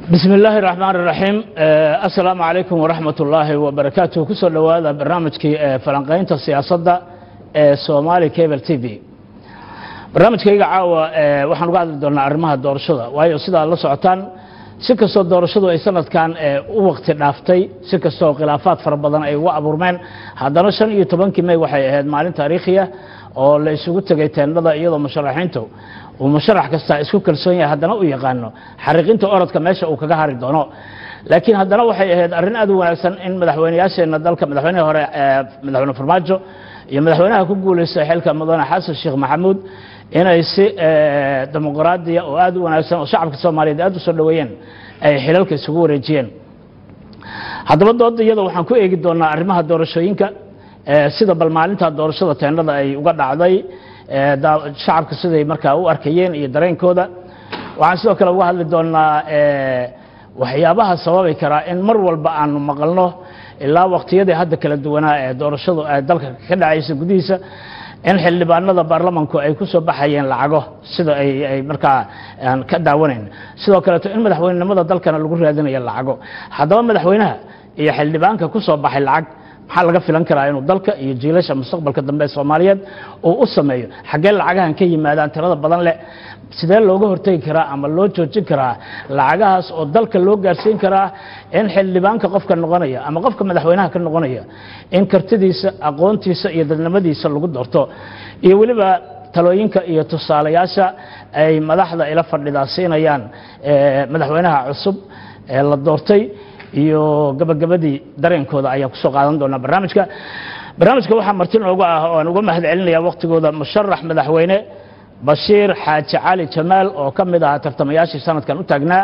bismi illaahi raxmaan iraxiim assalaamu calaykum waraxmat ullaahi wabarakaatuh kusoo dhowaada barnaamijkii falanqaynta siyaasadda ee somaali cable t v barnaamijkayga caawa waxaan uga hadli doonaa arrimaha doorashada waayo sidaa la socotaan si kastoo doorashadu ay sanadkan u waqti dhaaftay si kastoo khilaafaad fara badan ay uga abuurmeen haddana shan iyo tobankii may waxay ahayd maalin taariikhiya oo la isugu tegay teendhada iyadoo musharaxiintu uu musharax kasta isku kalsoon yahay haddana u yaqaano xariiqinta orodka meesha uu kaga hari doono laakiin haddana waxay ahayd arrin aad u wanaagsan in madaxweynayaasheenna dalka madaxweynihii hore madaxweyne farmaajo iyo madaxweynaha ku guulaystay xilka mudane xasan sheekh maxamuud inay si dimuqraadiya oo aad u wanaagsan oo shacabka soomaaliyeed aad u soo dhoweeyeen ay xilalka isugu wareejiyeen haddaba dooda iyada waxaan ku eegi doonaa arrimaha doorashooyinka sida bal maalinta doorashada teendhada ay uga dhacday shacabka siday markaa u arkayeen iyo dareenkooda waxaan sidoo kale uga hadli doonaa waxyaabaha sababi karaa in mar walba aanu maqalno ilaa waqtiyadii hadda kala duwanaa ee doorashadu ay dalka ka dhacaysa gudihiisa in xildhibaanada baarlamanku ay ku soo baxayeen lacago sida ay markaa aan ka daawanayn sidoo kaleeto in madaxweynenimada dalkana lagu raadinayo lacago haddaba madaxweynaha iyo xildhibaanka ku soo baxay lacag maxaa laga filan karaa inuu dalka iyo jiilasha mustaqbalka dambe ee soomaaliyeed uu u sameeyo xaggee lacagahan ka yimaadaan tirada badan leh sidee looga hortegi karaa ama loo joojin karaa lacagahaas oo dalka loo gaarsiin karaa in xildhibaanka qofka noqonaya ama qofka madaxweynaha ka noqonaya in kartidiisa aqoontiisa iyo dadnimadiisa lagu doorto iyo weliba talooyinka iyo tusaalayaasha ay madaxda ila fadhidaa siinayaan madaxweynaha cusub ee la doortay iyo gabagabadii dareenkooda ayaan kusoo qaadan doonaa barnaamijka barnaamijka waxaa marti noogu ah oo aan uga mahad celinaya waktigooda musharax madaxweyne bashiir xaaji cali jamaal oo ka mid ahaa tartamayaashii sanadkan u taagnaa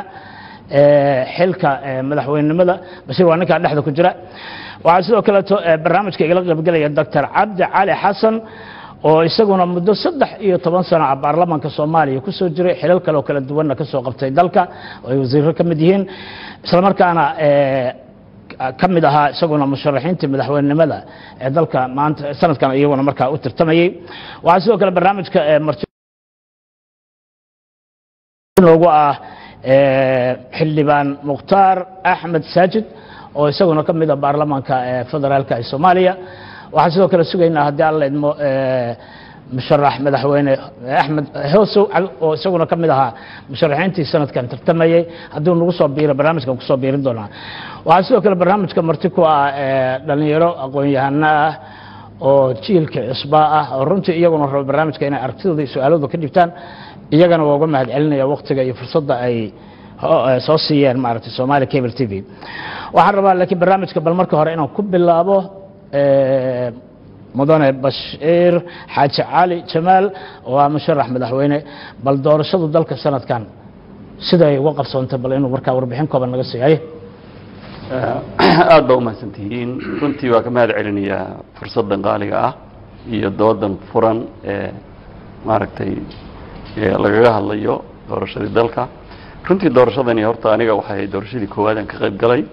xilka madaxweynenimada bashiir waa ninkaa dhexda ku jira waxaa sidoo kaleeto barnaamijka igala qaybgelaya doctor cabdi cali xasan oo isaguna muddo saddex iyo toban sano ah baarlamanka soomaaliya ku soo jiray xilal kale oo kala duwanna ka soo qabtay dalka oo ay wasiirro ka mid yihiin islamarkaana ka mid ahaa isaguna musharaxiintii madaxweynenimada ee dalka maanta sanadkan iyaguna markaa u tirtamayey waxaa sidoo kale barnaamijka marti noogu ah xildhibaan mukhtaar axmed saajid oo isaguna ka mid a baarlamanka federaalka ee soomaaliya waxaan sidoo kale sugaynaa haddii alla idmo musharax madaxweyne axmed hoosow oo isaguna ka mid ahaa musharaxiintii sanadkan tartamayey hadduu nagu soo biiro barnaamijkan kusoo biirin doonaa waxaa sidoo kale barnaamijka marti ku ah dhalinyaro aqoon-yahano ah oo jiilka cusbaa ah oo runtii iyaguna rabo barnaamijka inay aragtidooda iyo su-aalooda ka dhibtaan iyagana waa uga mahad celinaya waktiga iyo fursadda ay soo siiyeen maaragtay somaali cable t v waxaan rabaa laakiin barnaamijka bal marka hore inaan ku bilaabo mudane bashiir xaaji cali jamaal oo ah musharax madaxweyne bal doorashadu dalka sanadkan siday uga qabsoontay bal inuu markaa warbixin kooban naga siiyaye aada baa umahadsantihiin runtii waa ka mahad celinayaa fursaddan qaaliga ah iyo doodan furan ee maaragtay lagaga hadlayo doorashadii dalka runtii doorashadani horta aniga waxay doorashadii koowaadaan ka qayb galay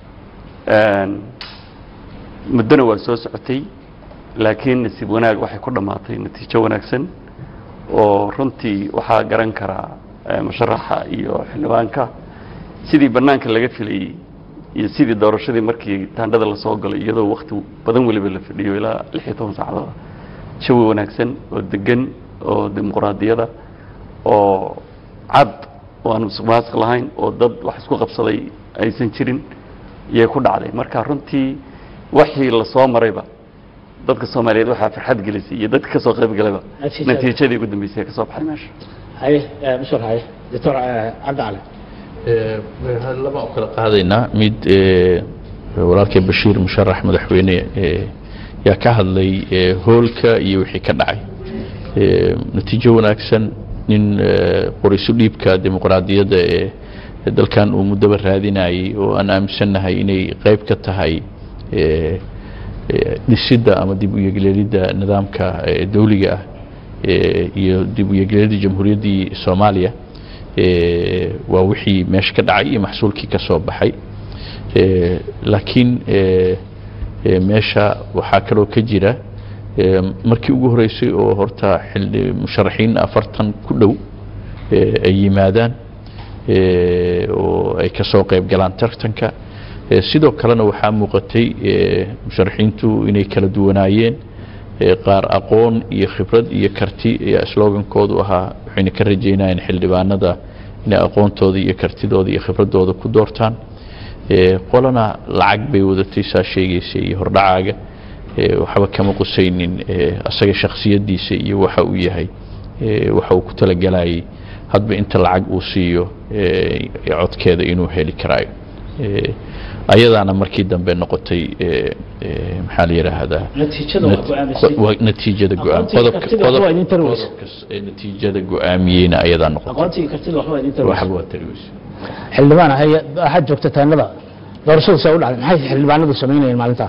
muddona waa soo socotay laakiin nasiib wanaag waxay ku dhammaatay natiijo wanaagsan oo runtii waxaa garan karaa musharaxa iyo xildhibaanka sidii bannaanka laga filayey iyo sidii doorashadii markii taandhada lasoo galay iyadoo wakti badan weliba la fadhiyo ilaa lix iyo toban saacadood jawi wanaagsan oo degan oo dimuqraadiyada oo cad oo aan musuqmaasuq lahayn oo dad wax isku qabsaday aysan jirin iyay ku dhacday marka runtii waxii lasoo marayba dadka soomaaliyeed waxaa farxad gelisay iyo dadka kasoo qayb galayba natiijadii ugu dambeysay ee kasoo baxay meesha haye mushar haye doctor cabdi cali laba u kala qaadaynaa mid walaalkay bashiir musharax madaxweyne yaa ka hadlay hoolka iyo wixii ka dhacay natiijo wanaagsan nin qorisu dhiibka dimuqraadiyadda ee dalkan uu muddaba raadinayay oo aan aaminsannahay inay qayb ka tahay dhisidda ama dib u yegleelidda nidaamka dawliga ah iyo dib u yegleelidda jamhuuriyaddii soomaaliya waa wixii meesha ka dhacay iyo maxsuulkii ka soo baxay laakiin meesha waxaa kaloo ka jira markii ugu horeysay oo horta xildhi musharaxiin afartan ku dhow ay yimaadaan oo ay ka soo qayb galaan tartanka Eh, sidoo kalena waxaa muuqatay eh, musharaxiintu inay kala duwanaayeen Eh, qaar aqoon iyo khibrad iyo karti ayaa slogankoodu ahaa waxayna ka rajeynayeen xildhibaanada inay aqoontooda iyo kartidooda iyo khibradooda ku doortaan Eh, qolana lacag bay wadatay saa sheegaysa iyo hordhacaaga Eh, waxba kama qusaynin eh, asaga shakhsiyadiisa iyo waxa uu yahay eh, waxa uu ku talagalayay hadba inta lacag uu siiyo eh, codkeeda inuu heli karaayo Eh, ayadaana markii dambe noqotay eh, eh, maxaa la yidhaahdaa natiijada waa go'aamisay wa- natiijada go-aam Aqoontiga qodobka kartida waxba waa idin tari weysa. qodobkas ee natiijada go-aamiyeyna ayadaa noqotay aqoontii kartida waxba idin tari waxba waa tari weysa xildhibaan haya waxaad joogta taanada doorashadu see u dhacday maxay xildhibaanadu samaynayeen maalintaa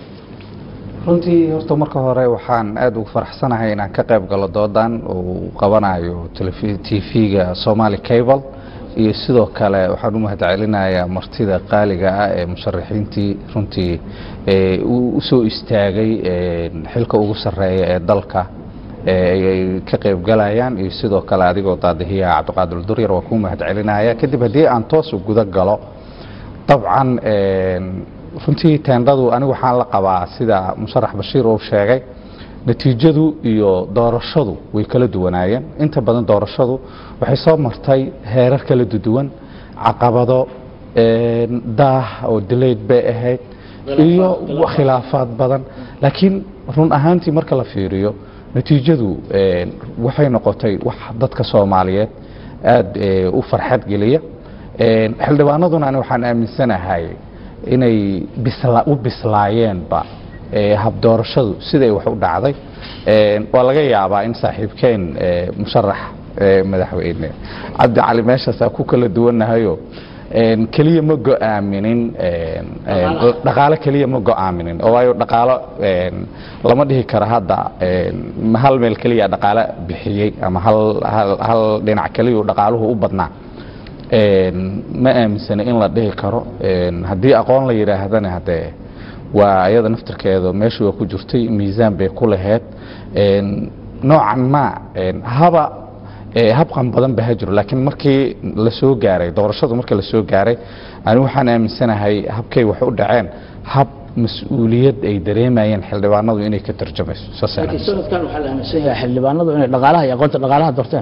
runtii horta marka hore waxaan aada ugu faraxsanahay inaan ka qayb galo doodan uu qabanayo tv-ga somali cable iyo sidoo kale waxaan u mahadcelinayaa martida qaaliga ah ee musharaxiintii runtii ee u u soo istaagay ee xilka ugu sarreeya ee dalka ee ay ka qayb galayaan iyo sidoo kale adigoo daadihiya cabdiqaadir duryar waa kuu mahadcelinaya kadib haddii aan toos u guda galo dabcan een, runtii teendhadu anigu waxaan la qabaa sida musharax bashiir uu sheegay natiijadu iyo doorashadu way kala duwanaayeen inta badan doorashadu waxay soo martay heerar kala duwan caqabado een, daah oo delayed bay ahayd iyo khilaafaad badan laakiin run ahaantii marka la fiiriyo natiijadu een, waxay noqotay wax dadka soomaaliyeed aada ee, u farxad geliya Een, xildhibaanaduna ani waxaan aaminsanahay inay bisla u bislaayeenba ee, habdoorashadu siday wax u dhacday Een, waa laga yaabaa in saaxiibkeen ee, musharax ee, madaxweyne cabdi cali meeshaas ku kala duwannahayo een, keliya ma go-aaminin een, een, dhaqaale keliya ma go-aaminin oo waayo dhaqaalo een, lama dhihi karo hadda een, ma hal meel keliya dhaqaale bixiyey ama hal hal hal dhinac keliya uu dhaqaaluhu u badnaa Een, ma aaminsana in la dhihi karo Een, haddii aqoon la yidhaahdana hadee waa ayada naftirkeeda meesha waa ku jirtay miisaan bay ku laheyd Een, noocan ma een, haba ee, habqan badan ba ha jiro laakiin markii la soo gaaray doorashadu markii la soo gaaray ani waxaan aaminsanahay habkay wax u dhaceen hab mas-uuliyad ay dareemayeen xildhibaanadu inay ka tarjamayso saasaan laakiin aaminsan. sanadkan waxaa la aaminsan yahay xildhibaanadu inay dhaqaalaha iyo aqoonta dhaqaalaha doorteen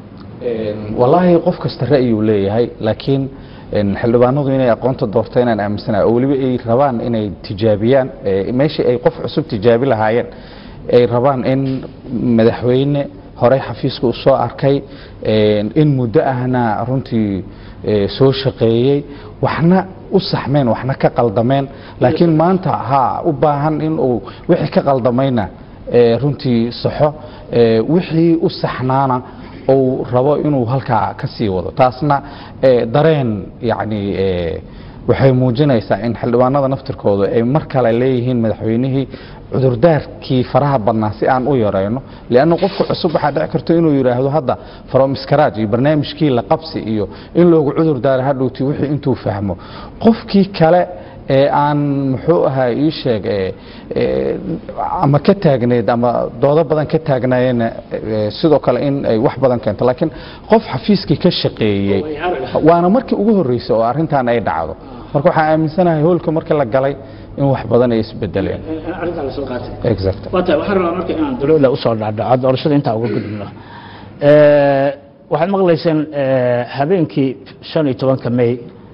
Een, wallaahi qof kasta ra'yuu leeyahay laakiin een, xildhibaanadu inay aqoonta doorta inaan aaminsanahay oo weliba ay rabaan inay tijaabiyaan ee, meeshii ay qof cusub tijaabi lahaayeen ay rabaan in madaxweyne horey xafiiska u soo arkay een, in muddo ahna runtii ee, soo shaqeeyey waxna u saxmeen waxna ka qaldameen laakiin maanta ha u baahan in uu wixii ka qaldamayna ee, runtii saxo ee, wixii u saxnaana uu rabo inuu halkaa ka sii wado taasna ee, dareen yacni ee, waxay muujinaysaa in xildhibaanada naftirkooda ay mar kale leeyihiin madaxweynihii cudurdaarkii faraha badnaa si aan u yarayno lianna qofka cusub waxaa dhici karto inuu yidhaahdo hadda from scratch iyo barnaamijkii la qabsi iyo in loogu cudur daaro hadhowti wixii intuu fahmo qofkii kale ee aan muxuu ahaa ii sheeg ee, ee, ama ka taagneed ama doodo badan ka taagnaayeen ee, sidoo kale in ay wax badan keento laakiin qof xafiiskii ka shaqeeyey waana markii ugu horreysay oo arrintan ay dhacdo marka waxaan aaminsanahay hoolka markii la galay in wax badan ay isbedeleen arrintaa la soo qaatay exact waa tahay waxaan rabaa marka inaan dulowla usoo dhacdhaco doorashada intaa uga gudubno Eh, waxaad maqlayseen eh, habeenkii shan iyo tobanka may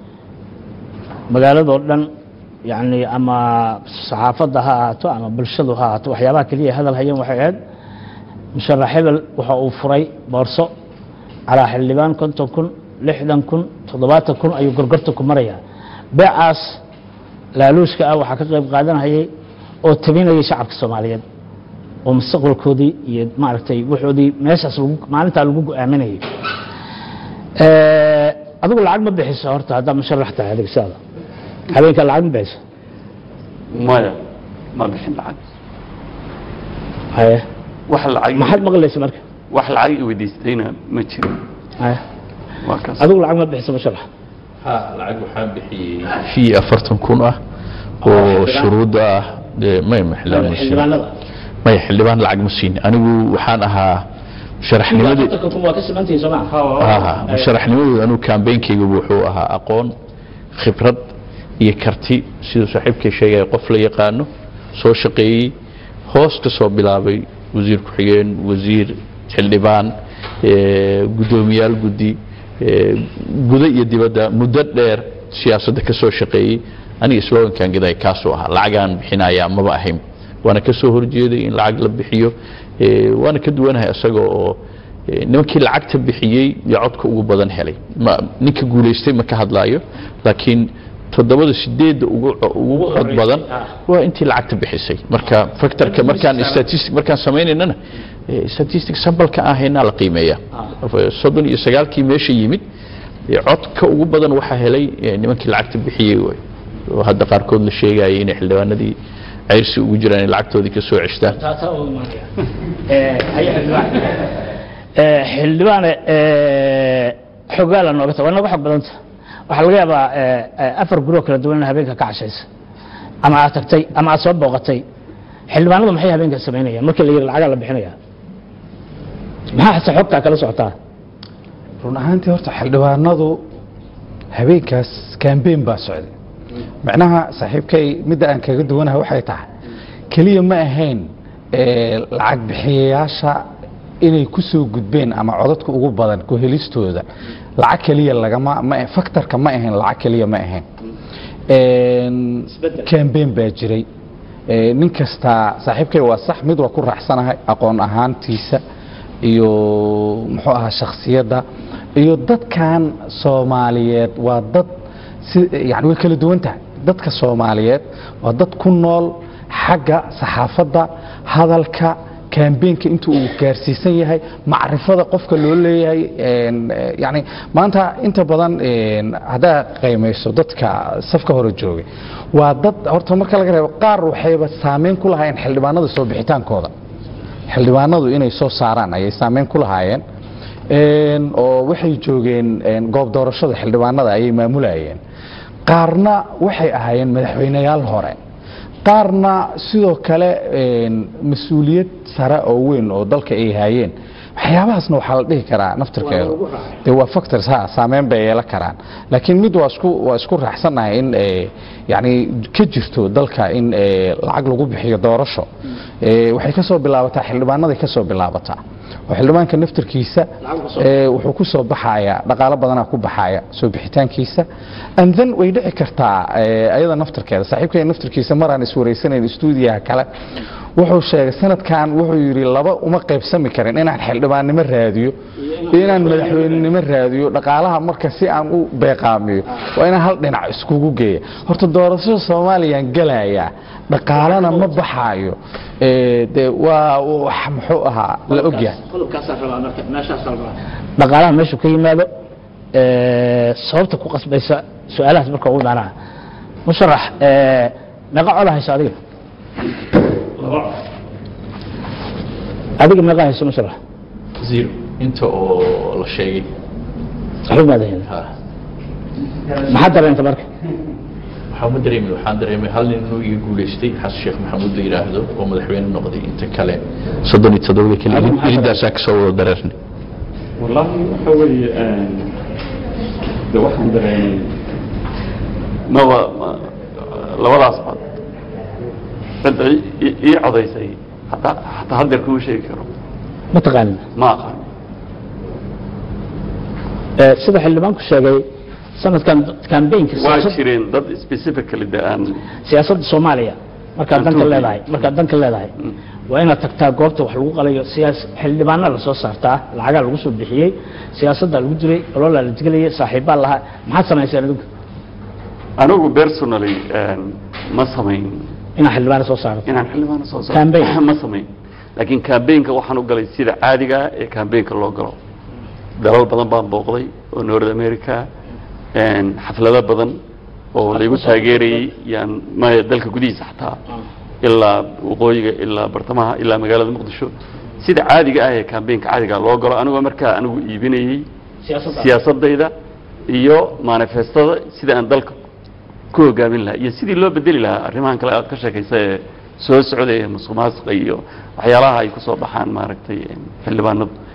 magaaladoo dhan yani ama saxaafadda ha ahaato ama bulshadu ha ahaato waxyaabaha keliya ay hadal hayeen waxay ahayd musharax hebel waxa uu furay boorso calaa xildhibaan konton kun lixdan kun toddobaatan kun ayuu gorgorta ku marayaa beecaas laaluushka ah waxaa ka qayb qaadanayay oo tabinayay shacabka soomaaliyeed oo mustaqbalkoodii iyo maaragtay wuxoodii meeshaas lagu maalintaa lagu go-aaminayay Eh, adigu lacag ma bixiso horta haddaa musharax tahay adigsaada habeenkaa lacag ma bixiso maya ma bixin lacag haye wax lacag maxaad maqlaysa marka wax lacag i weydiistayna ma jiro haye waa kaas adigu lacag ma bixiso musharax ha lacag waxaan bixiyey fii afartan kun ah oo shuruudda ah dee may ma xildhibaan ma siin xildhibaanada maya xildhibaan lacag ma siin anigu waxaan ahaa sharaxnimadii afartanka kun waa ka simantihiin soo maa aha musharaxnimadooda anuu kambeynkayga wuxuu ahaa aqoon khibrad iyo karti siduu saaxiibkay sheegaya qof la yaqaano soo shaqeeyey hoos ka soo bilaabay wasiir ku-xigeen wasiir xildhibaan eh, guddoomiyaal guddi eh, gudo iyo dibadda muddo dheer siyaasadda ka soo shaqeeyey aniga slogankan gaday kaasuu ahaa lacagaan bixinaya maba ahayn waana ka soo horjeeday in lacag la bixiyo eh, waana ka duwanahay isaga oo eh, nimankii lacagta bixiyey iyo codka ugu badan helay ma ninka guulaystay ma ka hadlaayo laakiin toddobada sideedda ugu ugu cod badan waa intii lacagta bixisay marka factorka markaan statistic markaan sameynaynana eh, statistic sambalka aan haynaa la qiimeeya soddon iyo sagaalkii meesha yimid eh, codka ugu badan waxaa helay eh, nimankii lacagta bixiyey waay oo hadda qaarkood la sheegayay inay xildhibaanadii ceyrsi ugu jiraan inay lacagtoodii ka soo ceshtaan taasaa uga imaanaya Eh, haya xildhibaan Eh, xildhibaane eh, xogaala nooga ta waa nooga xog badanta waxaa laga yaabaa eh, eh, afar guroo kala duwan in habeenka ka cashaysa ama aad tagtay ama aad soo booqatay xildhibaanadu maxay habeenka samaynayaan markii la yidhi lacagaa la bixinaya maxaa hase xogtaa kala socotaa run ahaantii horta xildhibaanadu habeenkaas kambeyn baa socday macnaha saaxiibkay midda aan kaga duwanahay waxay tahay keliya ma ahayn eh, lacag bixiyayaasha inay ku soo gudbeen ama codadka ugu badan ku helistooda lacag keliya lagama ma faktorka ma ahayn lacag keliya ma ahayn En, Isbeddel. kambeyn baa jiray Eh, nin kasta saaxiibkay waa sax mid waa ku raacsanahay aqoon ahaantiisa iyo muxuu ahaa shakhsiyadda iyo dadkan soomaaliyeed waa dad si yani way kala duwan tahay dadka soomaaliyeed waa dad ku nool xagga saxaafadda hadalka kambeynka inta uu gaarsiisan yahay macrifada qofka loo leeyahay en, eh, yani maanta inta badan en, haddaa qiimayso dadka safka hore joogay waa dad horta marka laga reebo qaar waxayba saameyn ku lahaayeen xildhibaanada soo bixitaankooda xildhibaanadu inay soo saaraan ayay saameyn ku lahaayeen En, oo waxay joogeen en, goob doorashada xildhibaanada ayay maamulayeen qaarna waxay ahaayeen madaxweyneyaal hore qaarna sidoo kale en, mas-uuliyad sare oo weyn oo dalka ay hayeen waxyaabahaasna waxaa la dhihi karaa naftirkeedu de waa factors ha saameyn bay yeelan karaan laakiin mid waa isku waa isku raaxsanahay in eh, yani ka jirto dalka in eh, lacag lagu bixiyo doorasho Eh, waxay ka soo bilaabataa xildhibaanaday ka soo bilaabataa oo xildhibaanka naftirkiisa eh, wuxuu ku soo baxaya dhaqaalo badanaa ku baxaya soo bixitaankiisa and then way dhici kartaa eh, ayada naftirkeeda saaxiibkay naftirkiisa maraan iswareysanayn stuudiyaha kale wuxuu sheegay sanadkan wuxuu yidhi laba uma qaybsami karin inaan xildhibaannimo raadiyo iyo inaan madaxweynenimo raadiyo dhaqaalaha marka si aan u beeqaamiyo waa inaan hal dhinac iskugu geeya horta doorashada soomaaliyaan gelayaa dhaqaalana ma baxaayo Eh, dee waa wax muxuu ahaa la ogyahay qodobkaasaa rabaa marka meeshaasaa rabaa dhaqaalaha meeshu ka yimaado eh, sababta ku qasbaysa su-aalahaas marka ugu imaanaa musharax eh, meeqa cola hayso adiga adiga meeqa hayso musharax zero inta oo la sheegay waxba maada helin ha maxaa dareenta marka waxaa ma dareemin waxaan dareemay hal nin inuu iga guulaystay xasan sheekh maxamuud la yidhaahdo oo madaxweyne noqday inta kale soddon iyo toddobada kale Adigu maxaa iridaasaa ka soo wada dareernay والله waxa weeye de waxaan dareemay maba ma- labadaas cod cid ay i- ii codaysay hataa hataa haddeer kuu sheegi karo ma taqaanin ma aqaan Eh, sida xildhibaanku sheegay sanadkan kambeynka waa jireen dad specifically de aan siyaasadda soomaaliya markaad Aan danka tuubi. leedahay markaad danka leedahay waa inaad tagtaa goobta wax lagu qalayo siyaas xildhibaana la soo saartaa lacagaa lagu soo bixiyey siyaasaddaa lagu diray ololaa la digelayay saaxiibbaa lahaa maxaad samayseen adigu anigu personally ma samayn inaad xildhibaana soo saarato inaan xildhibaano soo saaro Campaign. ma samayn laakiin campaignka waxaan u galay sida caadiga ah ee campaignka loo galo dalal badan baan booqday oo north america een, xaflado badan oo laygu taageerayey yaan maya dalka gudihiisa xataa ilaa waqooyiga ilaa bartamaha ilaa magaalada muqdisho sida caadiga ah ee campaignka caadiga loo galo anigoo markaa anigu iibinayey siyaasadda siyaasadayda iyo manifestada sida aan dalka ku hogaamin lahaa iyo sidii loo bedeli lahaa arrimahan kale aad ka sheekaysa ee soo socday ee musuq maasuqa iyo waxyaalaha ay kusoo baxaan maaragtay xildhibaanadu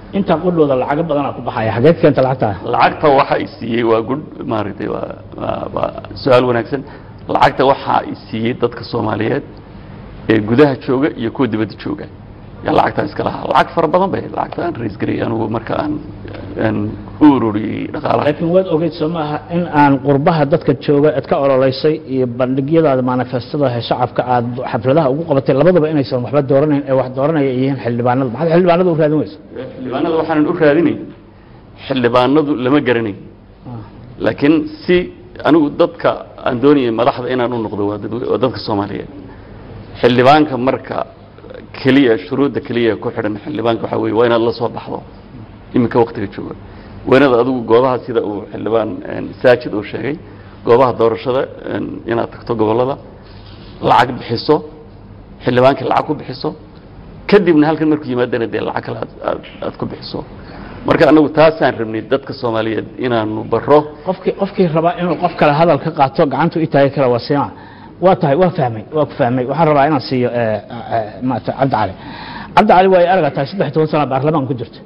intaa qudhooda lacago badanaa ku baxaya xageed keenta lacagtaa lacagta waxa i siiyey waa gud maaragtay waa waa- waa su-aal wanaagsan lacagta waxa i siiyey dadka soomaaliyeed ee gudaha jooga iyo kuwa dibadda jooga yaa lacagtaa iska lahaa lacag fara badan bay lacagta aan rays garayay anugu marka aan aan u ururiyey dhaqaalaha laakiin waad ogeyd soo maaha in aan qurbaha dadka jooga aad ka ololeysay iyo bandhigyadaada manifestada ee shacabka aad xafladaha ugu qabatay labadaba inaysan waxba dooranayn ee wax dooranaya ay yihiin xildhibaanada maxaad xildhibaanada u raadin weysa xildhibaanada waxaanan u raadinay xildhibaanadu lama garanayn laakiin si anigu dadka aan doonayay madaxda inaan u noqdo waa dad- waa dadka soomaaliyeed xildhibaanka marka keliya shuruudda keliya ku xidhan xildhibaanka waxaa weeye waa inaad la soo baxdo iminka waktiga jooga waa inaad adigu goobaha sida uu xildhibaan een, saajid uu sheegay goobaha doorashada een, inaad tagto gobollada lacag bixiso xildhibaankii lacag ku bixiso kadibna halkan markuu yimaadana dee lacag kale aad- aad aad ku bixiso marka anagu taasaan rabnay dadka soomaaliyeed inaanu baro qofkii qofkii rabaa inuu qof kale hadal ka qaato gacantu i taagi kara waa siima waa tahay waa fahmay waa ku fahmay waxaan rabaa inaan siiyo eh, eh, maarata cabdi cali cabdi cali waa ay araga tahay saddex iyo toban sana baarlamaan ku jirta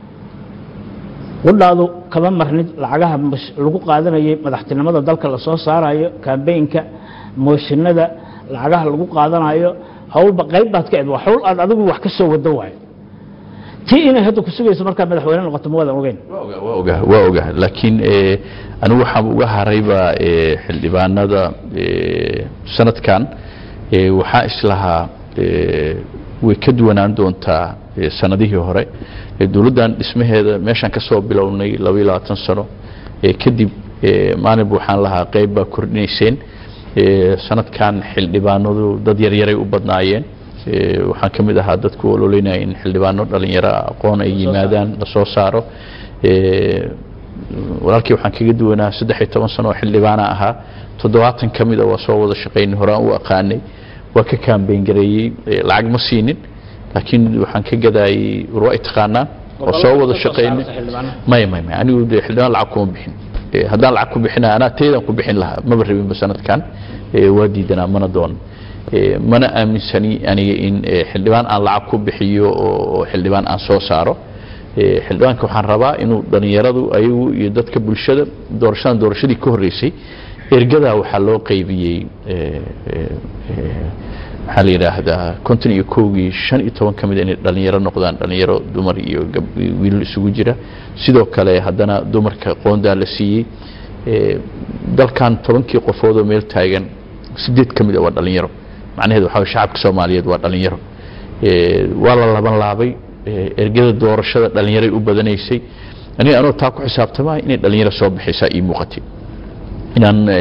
qudhaadu kama marnid lacagaha mash- lagu qaadanayay madaxtinimada dalka lasoo saarayo kambeynka mooshinada lacagaha lagu qaadanayo hawlba qayb baad ka ed waa hawl aad adigu wax ka soo wado waayo tii inay hadda ku sugayso markaa madaxweyne noqoto ma waadan ogeyn waa ogaa waa ogaa laakiin eh, anigu waxaan uga harayba eh, xildhibaanada eh, sanadkan eh, waxaa islahaa eh, way ka duwanaan doontaa eh, sanadihii hore Eh, dowladdan dhismaheeda meeshaan ka soo bilownay laba iyo labaatan sano eh, kadib eh, maalinba waxaan lahaa qayb baa kordhinayseen Eh, sanadkan xildhibaanadu dad yaryaray u badnaayeen Eh, waxaan ka mid ahaa dadku ololeynaya in xildhibaano dhalinyaro aqoon ay yimaadaan la soo saaro Eh, walaalkii waxaan kaga duwanaa saddex iyo toban sano oo xildhibaana ahaa toddobaatan ka mida waa soo wada shaqaynay horaan u aqaanay waa ka kaambeyn gareeyey Eh, lacag ma siinin laakiin waxaan ka gadaayey war waa i taqaanaa oo soo wada shaqaynay may may may anigu de xildhibaan lacag kuma bixin Eh, haddaan lacag ku bixina anaa teydaan ku bixin lahaa maba rabinba sanadkan Eh, waa diidanaa mana doon Eh, mana aaminsani aniga in eh, xildhibaan aan lacag ku bixiyo oo oo xildhibaan aan soo saaro Eh, xildhibaanka waxaan rabaa inuu dhalinyaradu ayagu iyo dadka bulshada doorashadan doorashadii ka horreysay ergadaa waxaa loo qaybiyey eh, eh, eh, maxaa la yidhaahdaa konton iyo kowgii shan iyo toban ka mid inay dhalinyaro noqdaan dhalinyaro dumar iyo gab- iyo wiilal isugu jira sidoo kale haddana dumarka qoondaa la siiyey Eh, dalkan tobankii qofood oo meel taagan sideed ka mid a waa dhalinyaro macnaheedu waxaa waye shacabka soomaaliyeed waa dhalinyaro Eh, waa la laban laabay Eh, ergada doorashada dhalinyaray u badanaysay aniga anoo taa ku xisaabtamaya inay dhalinyaro soo baxaysaa ii muuqatay inaan eh,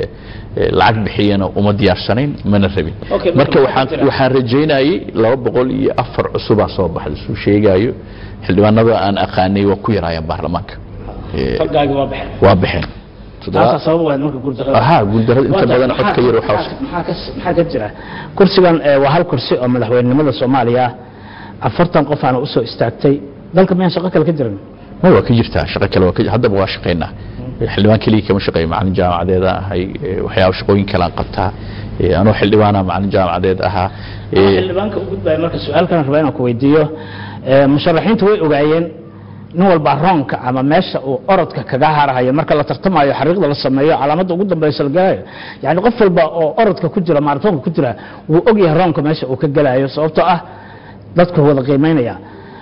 eh, lacag bixiyana uma diyaarsanayn mana rabin Okay, marka marka waxaan waxaa jira- waxaan rajaynayay laba boqol iyo afar cusubaa soo baxda suu sheegaayo xildhibaanada aan aqaanay waa ku yaraayaan baarlamaanka Eh, falgaagi waa baxay waa baxeen taasaa sabab waad marka guuldarada ahaa guuldarada inta Waa tahay, badan maxaa- codka yar waxaa maxaa- maxaa ka- maxaa ka jira kursigan eh, waa hal kursi oo madaxweynenimada soomaaliya ah afartan qof aana usoo istaagtay dalka miyaan shaqo kale ka jirin ma waa ka jirtaa shaqo kale waa ka haddaba waa shaqaynaa xildhibaan keliya kama shaqeeyo macalin jaamacadeeda ahay eh, waxyaaba shaqooyin kalean qabtaa Eh, anoo xildhibaana macalin jaamacadeed ahaa Waxaa Eh, xildhibaanka u gudbaya marka su-aalkan rabaa inaan ku weydiiyo Eh, musharaxiintu way ogaayeen nin walba roonka ama meesha uu orodka kaga harahayo marka la tartamayo xariiqda la sameeyo calaamadda ugu dambeysa la gelayo yani qof walba oo orodka ku jira maaratoonka ku jira wuu ogyahay roonka meesha uu ka gelayo sababtoo ah dadku wada qiimeynaya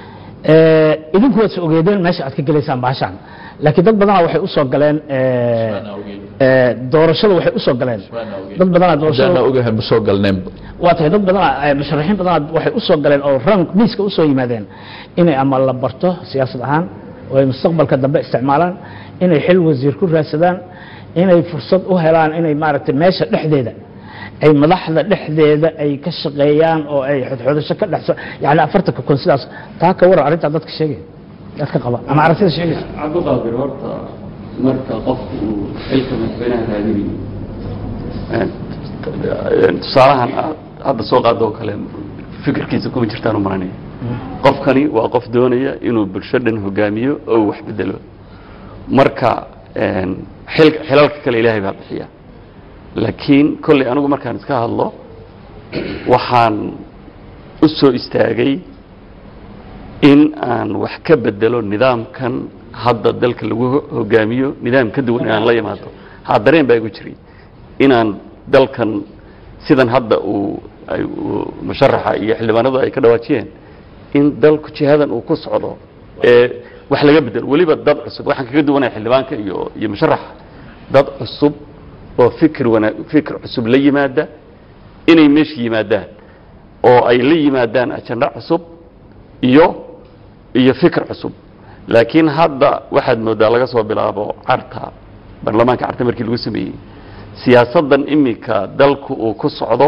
Eh, idinku waad is ogeedeen meesha aad ka gelaysaan baashaan laakiin dad badanaa waxay usoo galeen eh, eh, doorashada waxay usoo galeen dad badanaa doorashada haddaana ogahay ma soo galneenba waa tahay dad badan eh, musharaxiin badan waxay usoo galeen oo rank miiska usoo yimaadeen inay ama la barto siyaasad ahaan oo ay mustaqbalka dambe isticmaalaan inay xil wasiir ku raadsadaan inay fursad u helaan inay maaragtay meesha dhexdeeda ay madaxda dhexdeeda ay ka shaqeeyaan oo ay xodxodasho ka dhexso yani afartanka kun sidaas taa ka waran arrintaa dadka sheegaya dadka qaba ama aragtida sheegaysa cabdiqaadir horta marka qofku uu xilka madaxweynaha raadinayo tusaalahan aad hadda soo qaado oo kale fikirkiisa kuma jirtaan u maranaya qofkani waa qof doonaya inuu bulsho dhan hogaamiyo oo uu wax bedelo marka xil- xilalka kale ilaahay baa bixiya laakiin kolley anigu markaan iska hadlo waxaan u soo istaagay in aan wax ka bedelo nidaamkan hadda dalka lagu ho- hogaamiyo nidaam ka duwan inaan la yimaado ha dareen baa igu jiray inaan dalkan sidan hadda uu ay uu musharaxa iyo xildhibaanadu ay ka dhawaajiyeen in dalku jihadan uu ku socdo ee wax laga bedelo weliba dad cusub waxaan kaga duwanaya xildhibaanka iyo iyo musharaxa dad cusub oo fikir wana fikir cusub la yimaada inay meesha yimaadaan oo ay la yimaadaan ajanda cusub iyo iyo fikir cusub laakiin hadda waxaad moodaa laga soo bilaabo carta baarlamaanka carta markii lagu sameeyey siyaasaddan imika dalku uu ku socdo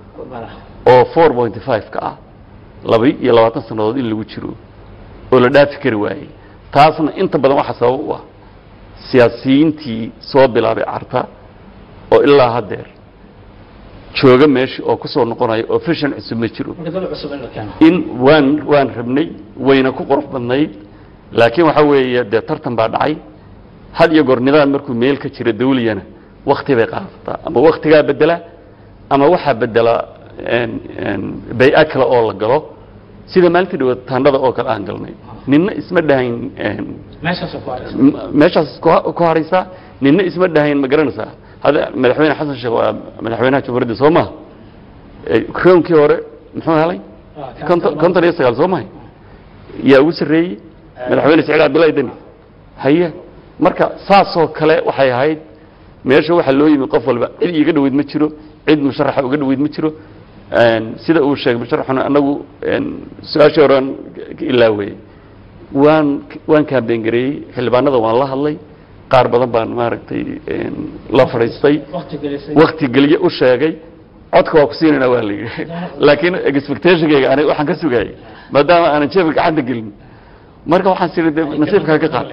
oo four pointy five ka ah laba iyo labaatan sannadood in lagu jiro oo la dhaafi kari waayey taasna inta badan waxaa sabab u ah siyaasiyiintii soo bilaabay carta oo ilaa haddeer jooga meesha oo kusoo noqonaya oo fashion cusub ma jiro in waan waan rabnay wayna ku qurux badnayd laakiin waxa weeye dee tartan baa dhacay had iyo goor nidaam markuu meel ka jira dawliyana wakti bay qaadataa ama waktigaa bedela ama waxaa bedela een- een bay-a kale oo la galo sida maalintii dhawaad taandhada oo kale aan galnay ninna isma dhahayn een, m- meeshaas ku- ku haraysaa ninna isma dhahayn ma garanaysaa hadda madaxweyne xasan sheekh waa madaxweynaha jamhuuriyadda soo maha Eh, roonkii hore muxuu helay konton konton iyo sagaal soo mahay yaa ugu sarreeyey madaxweyne saciid cabdullaahi deni haye marka saasoo kale waxay ahayd meesha waxaa loo yimi qof walba cid iiga dhoweyd ma jiro cid musharaxa uga dhoweyd ma jiro Een, sida uu sheegay musharaxuna anagu een, su-aashii horean ka ilaaweyey waan waan kaambeen gareeyey xildhibaanada waan la hadlay qaar badan baan maaragtay een, la fadhiistay wakti geliye u sheegay codka waa ku siinayna waa la yidhi laakiin expectationkayga aniga waxaan ka sugayay maadaama aanan jeebka gacanta gelin marka waxaan siri de nasiibkaa ka qaad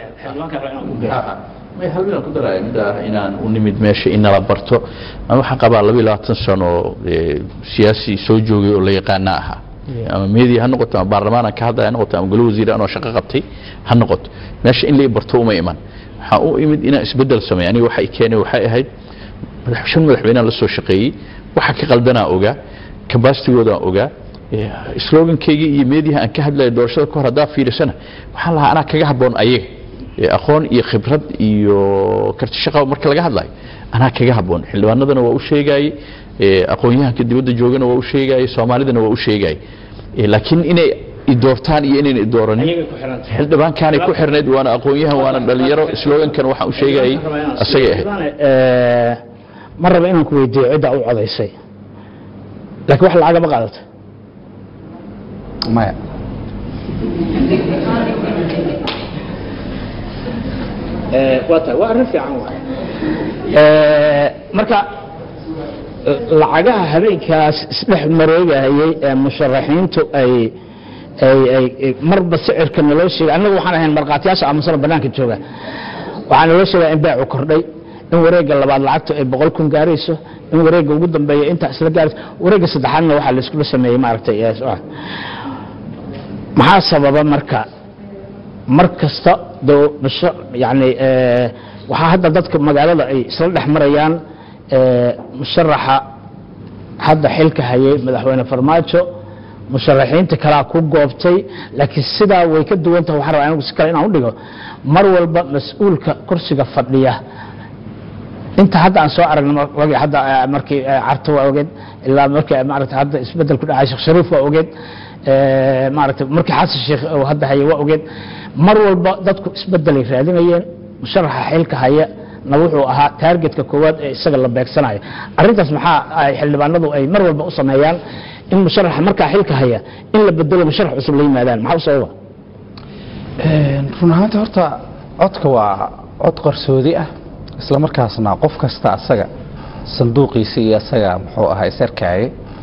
may hal midaan ku daraya mid ah inaan u nimid meesha in nala barto ama waxaan qabaa laba iyo labaatan sano ee, siyaasi soo joogay oo la yaqaana ahaa ama media ha noqoto ama baarlamaan aan ka hadlaya ha noqoto ama golo wasiir anoo shaqo qabtay ha noqoto meesha in la barto uma iman waxaa u imid inaan isbedel sameeyo aniga waxa i keenay waxay ahayd madax- shan madaxweyneha la soo shaqeeyey waxa ka qaldanaa ogaa kabastigoodaa ogaa Eh, slogankaygii iyo meediyaha aan ka hadlaya doorashada ka hor haddaa fiirisana waxaan lahaa anaa kaga habboon ayaga Eh, aqoon iyo khibrad iyo karti shaqa marka laga hadlayo anaa kaga habboon xildhibaanadana waa u sheegayey eh, aqoon-yahanka dibadda joogana waa u sheegayey soomaalidana waa u sheegayey Eh, laakiin inay idoortaan iyo inayna idooranin xildhibaankaanay ku xirnayd waana aqoon-yahan waana dhalinyaro slogankan waxaan u sheegayey asagay ahayd ma raba inaan ku weydiiyo cidda u codaysay laakiin wax lacagama qaadato maya waa tahay waa arrin fiican waay marka lacagaha habeenkaas isdhex mareegahayey ee musharaxiintu ay ay ay ay marba sicirka naloo sheegay annagu waxaan ahayn markhaatiyaasha aamusana bannaanka jooga waxaa naloo sheegaa in beecu kordhay in wareegga labaad lacagtu ay boqol kun gaarayso in wareegga ugu dambeeya intaa isla gaarayso wareegga saddexaadna waxaa la iskula sameeyey maaragtay ee, ah. maxaa sababa marka mar kasta doo basho yani eh, waxaa hadda dadka magaalada ay isla dhex marayaan eh, musharaxa hadda xilka hayay madaxweyne farmaajo musharaxiinta kalaa ku goobtay laakiin sidaa way ka duwan tahay waxaan rabaa anigu si kale inaan u dhigo mar walba mas-uulka kursiga fadhiya inta hadda aan soo aragnay mar- wagi hadda eh, markii eh, carto waa ogeed ilaa markii maaragta hadda isbedel ku dhacay sheekh shariif waa ogeed eh, maaragta markii xasan sheekh uu hadda haya waa ogeed mar walba dadku isbedelay raadinayeen musharaxa xilka haya na wuxuu ahaa taargetka koowaad ee isaga la beegsanaya arrintaas maxaa ay xildhibaanadu ay mar walba u sameeyaan in musharaxa markaa xilka haya in la bedelo musharax cusub la yimaadaan maxaa u sababa run ahaantii horta codka waa cod qarsoodi ah isla markaasna qof kasta asaga sanduuqiisa iyo asaga muxuu ahaa isarkaaye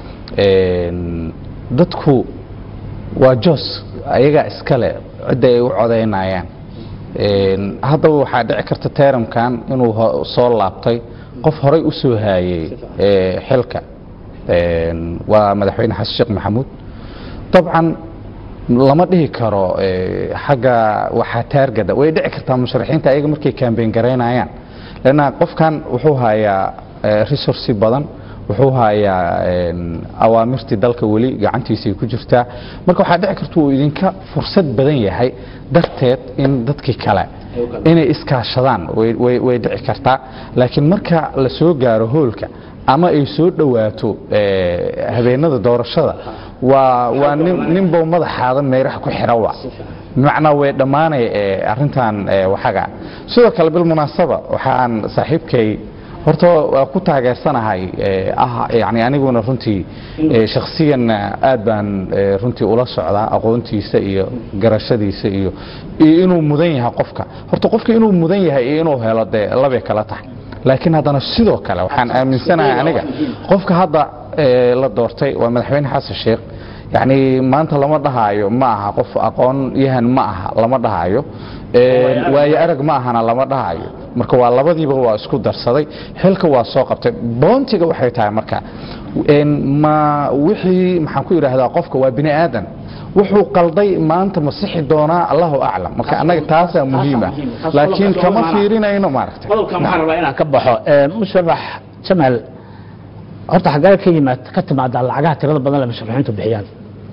dadku waa jos ayagaa iskale cidda ay u codaynayaan haddaba waxaa dhici karta teramkan inuu ho- soo laabtay qof horay u soo haayey ee, xilka waa madaxweyne xasan sheekh maxamuud dabcan lama dhihi karo ee, xagga waxaa taargada way dhici kartaa musharaxiinta ayaga markay kaambeyn garaynayaan lanna qofkan wuxuu hayaa ee, resource badan wuxuu hayaa een, awaamirtii dalka weli gacantiisay ku jirtaa marka waxaa dhici karta uu idinka fursad badan yahay darteed in dadkii kale inay iskaashadaan way- way way dhici kartaa laakiin marka la soo gaaro hoolka ama ay soo dhowaato eh, habeenada doorashada waa waa nin ninbow madaxaada meeraha ku xira wa bimacnaa way dhammaanay eh, arrintan eh, waxaga sidoo kale bilmunaasaba waxaan saaxiibkay horta waa ku taageersanahay eh, ah yani aniguna runtii eh, shakhsiyanna aad baan eh, runtii ula socdaa aqoontiisa iyo garashadiisa iyo iyo inuu mudan yahay qofka horta qofka inuu mudan yahay iyo inuu helo dee labay kala tahay laakiin haddana sidoo kale waxaan aaminsanahay aniga qofka hadda eh, la doortay waa madaxweyne xasan sheekh yacni maanta lama dhahaayo ma aha qof aqoon yahan ma aha lama dhahaayo Eh, waayo arag ma ahana lama dhahaayo marka waa labadiiba waa isku darsaday xilka waa soo qabtay boontiga waxay tahay marka een, ma wixii maxaan ku idhaahdaa qofka waa bini aadan wuxuu qalday maanta ma sixi doonaa allahu aclam marka annaga taasaa muhiima muhiim. Taas laakiin qodobka kama loo fiirinayno maaragtay qodobkan waxaan rabaa inaan ka baxo Eh, musharax jamaal horta xaggee ka yimaad ka timaadaa lacagaha tirada badan le musharaxiintu bixiyaan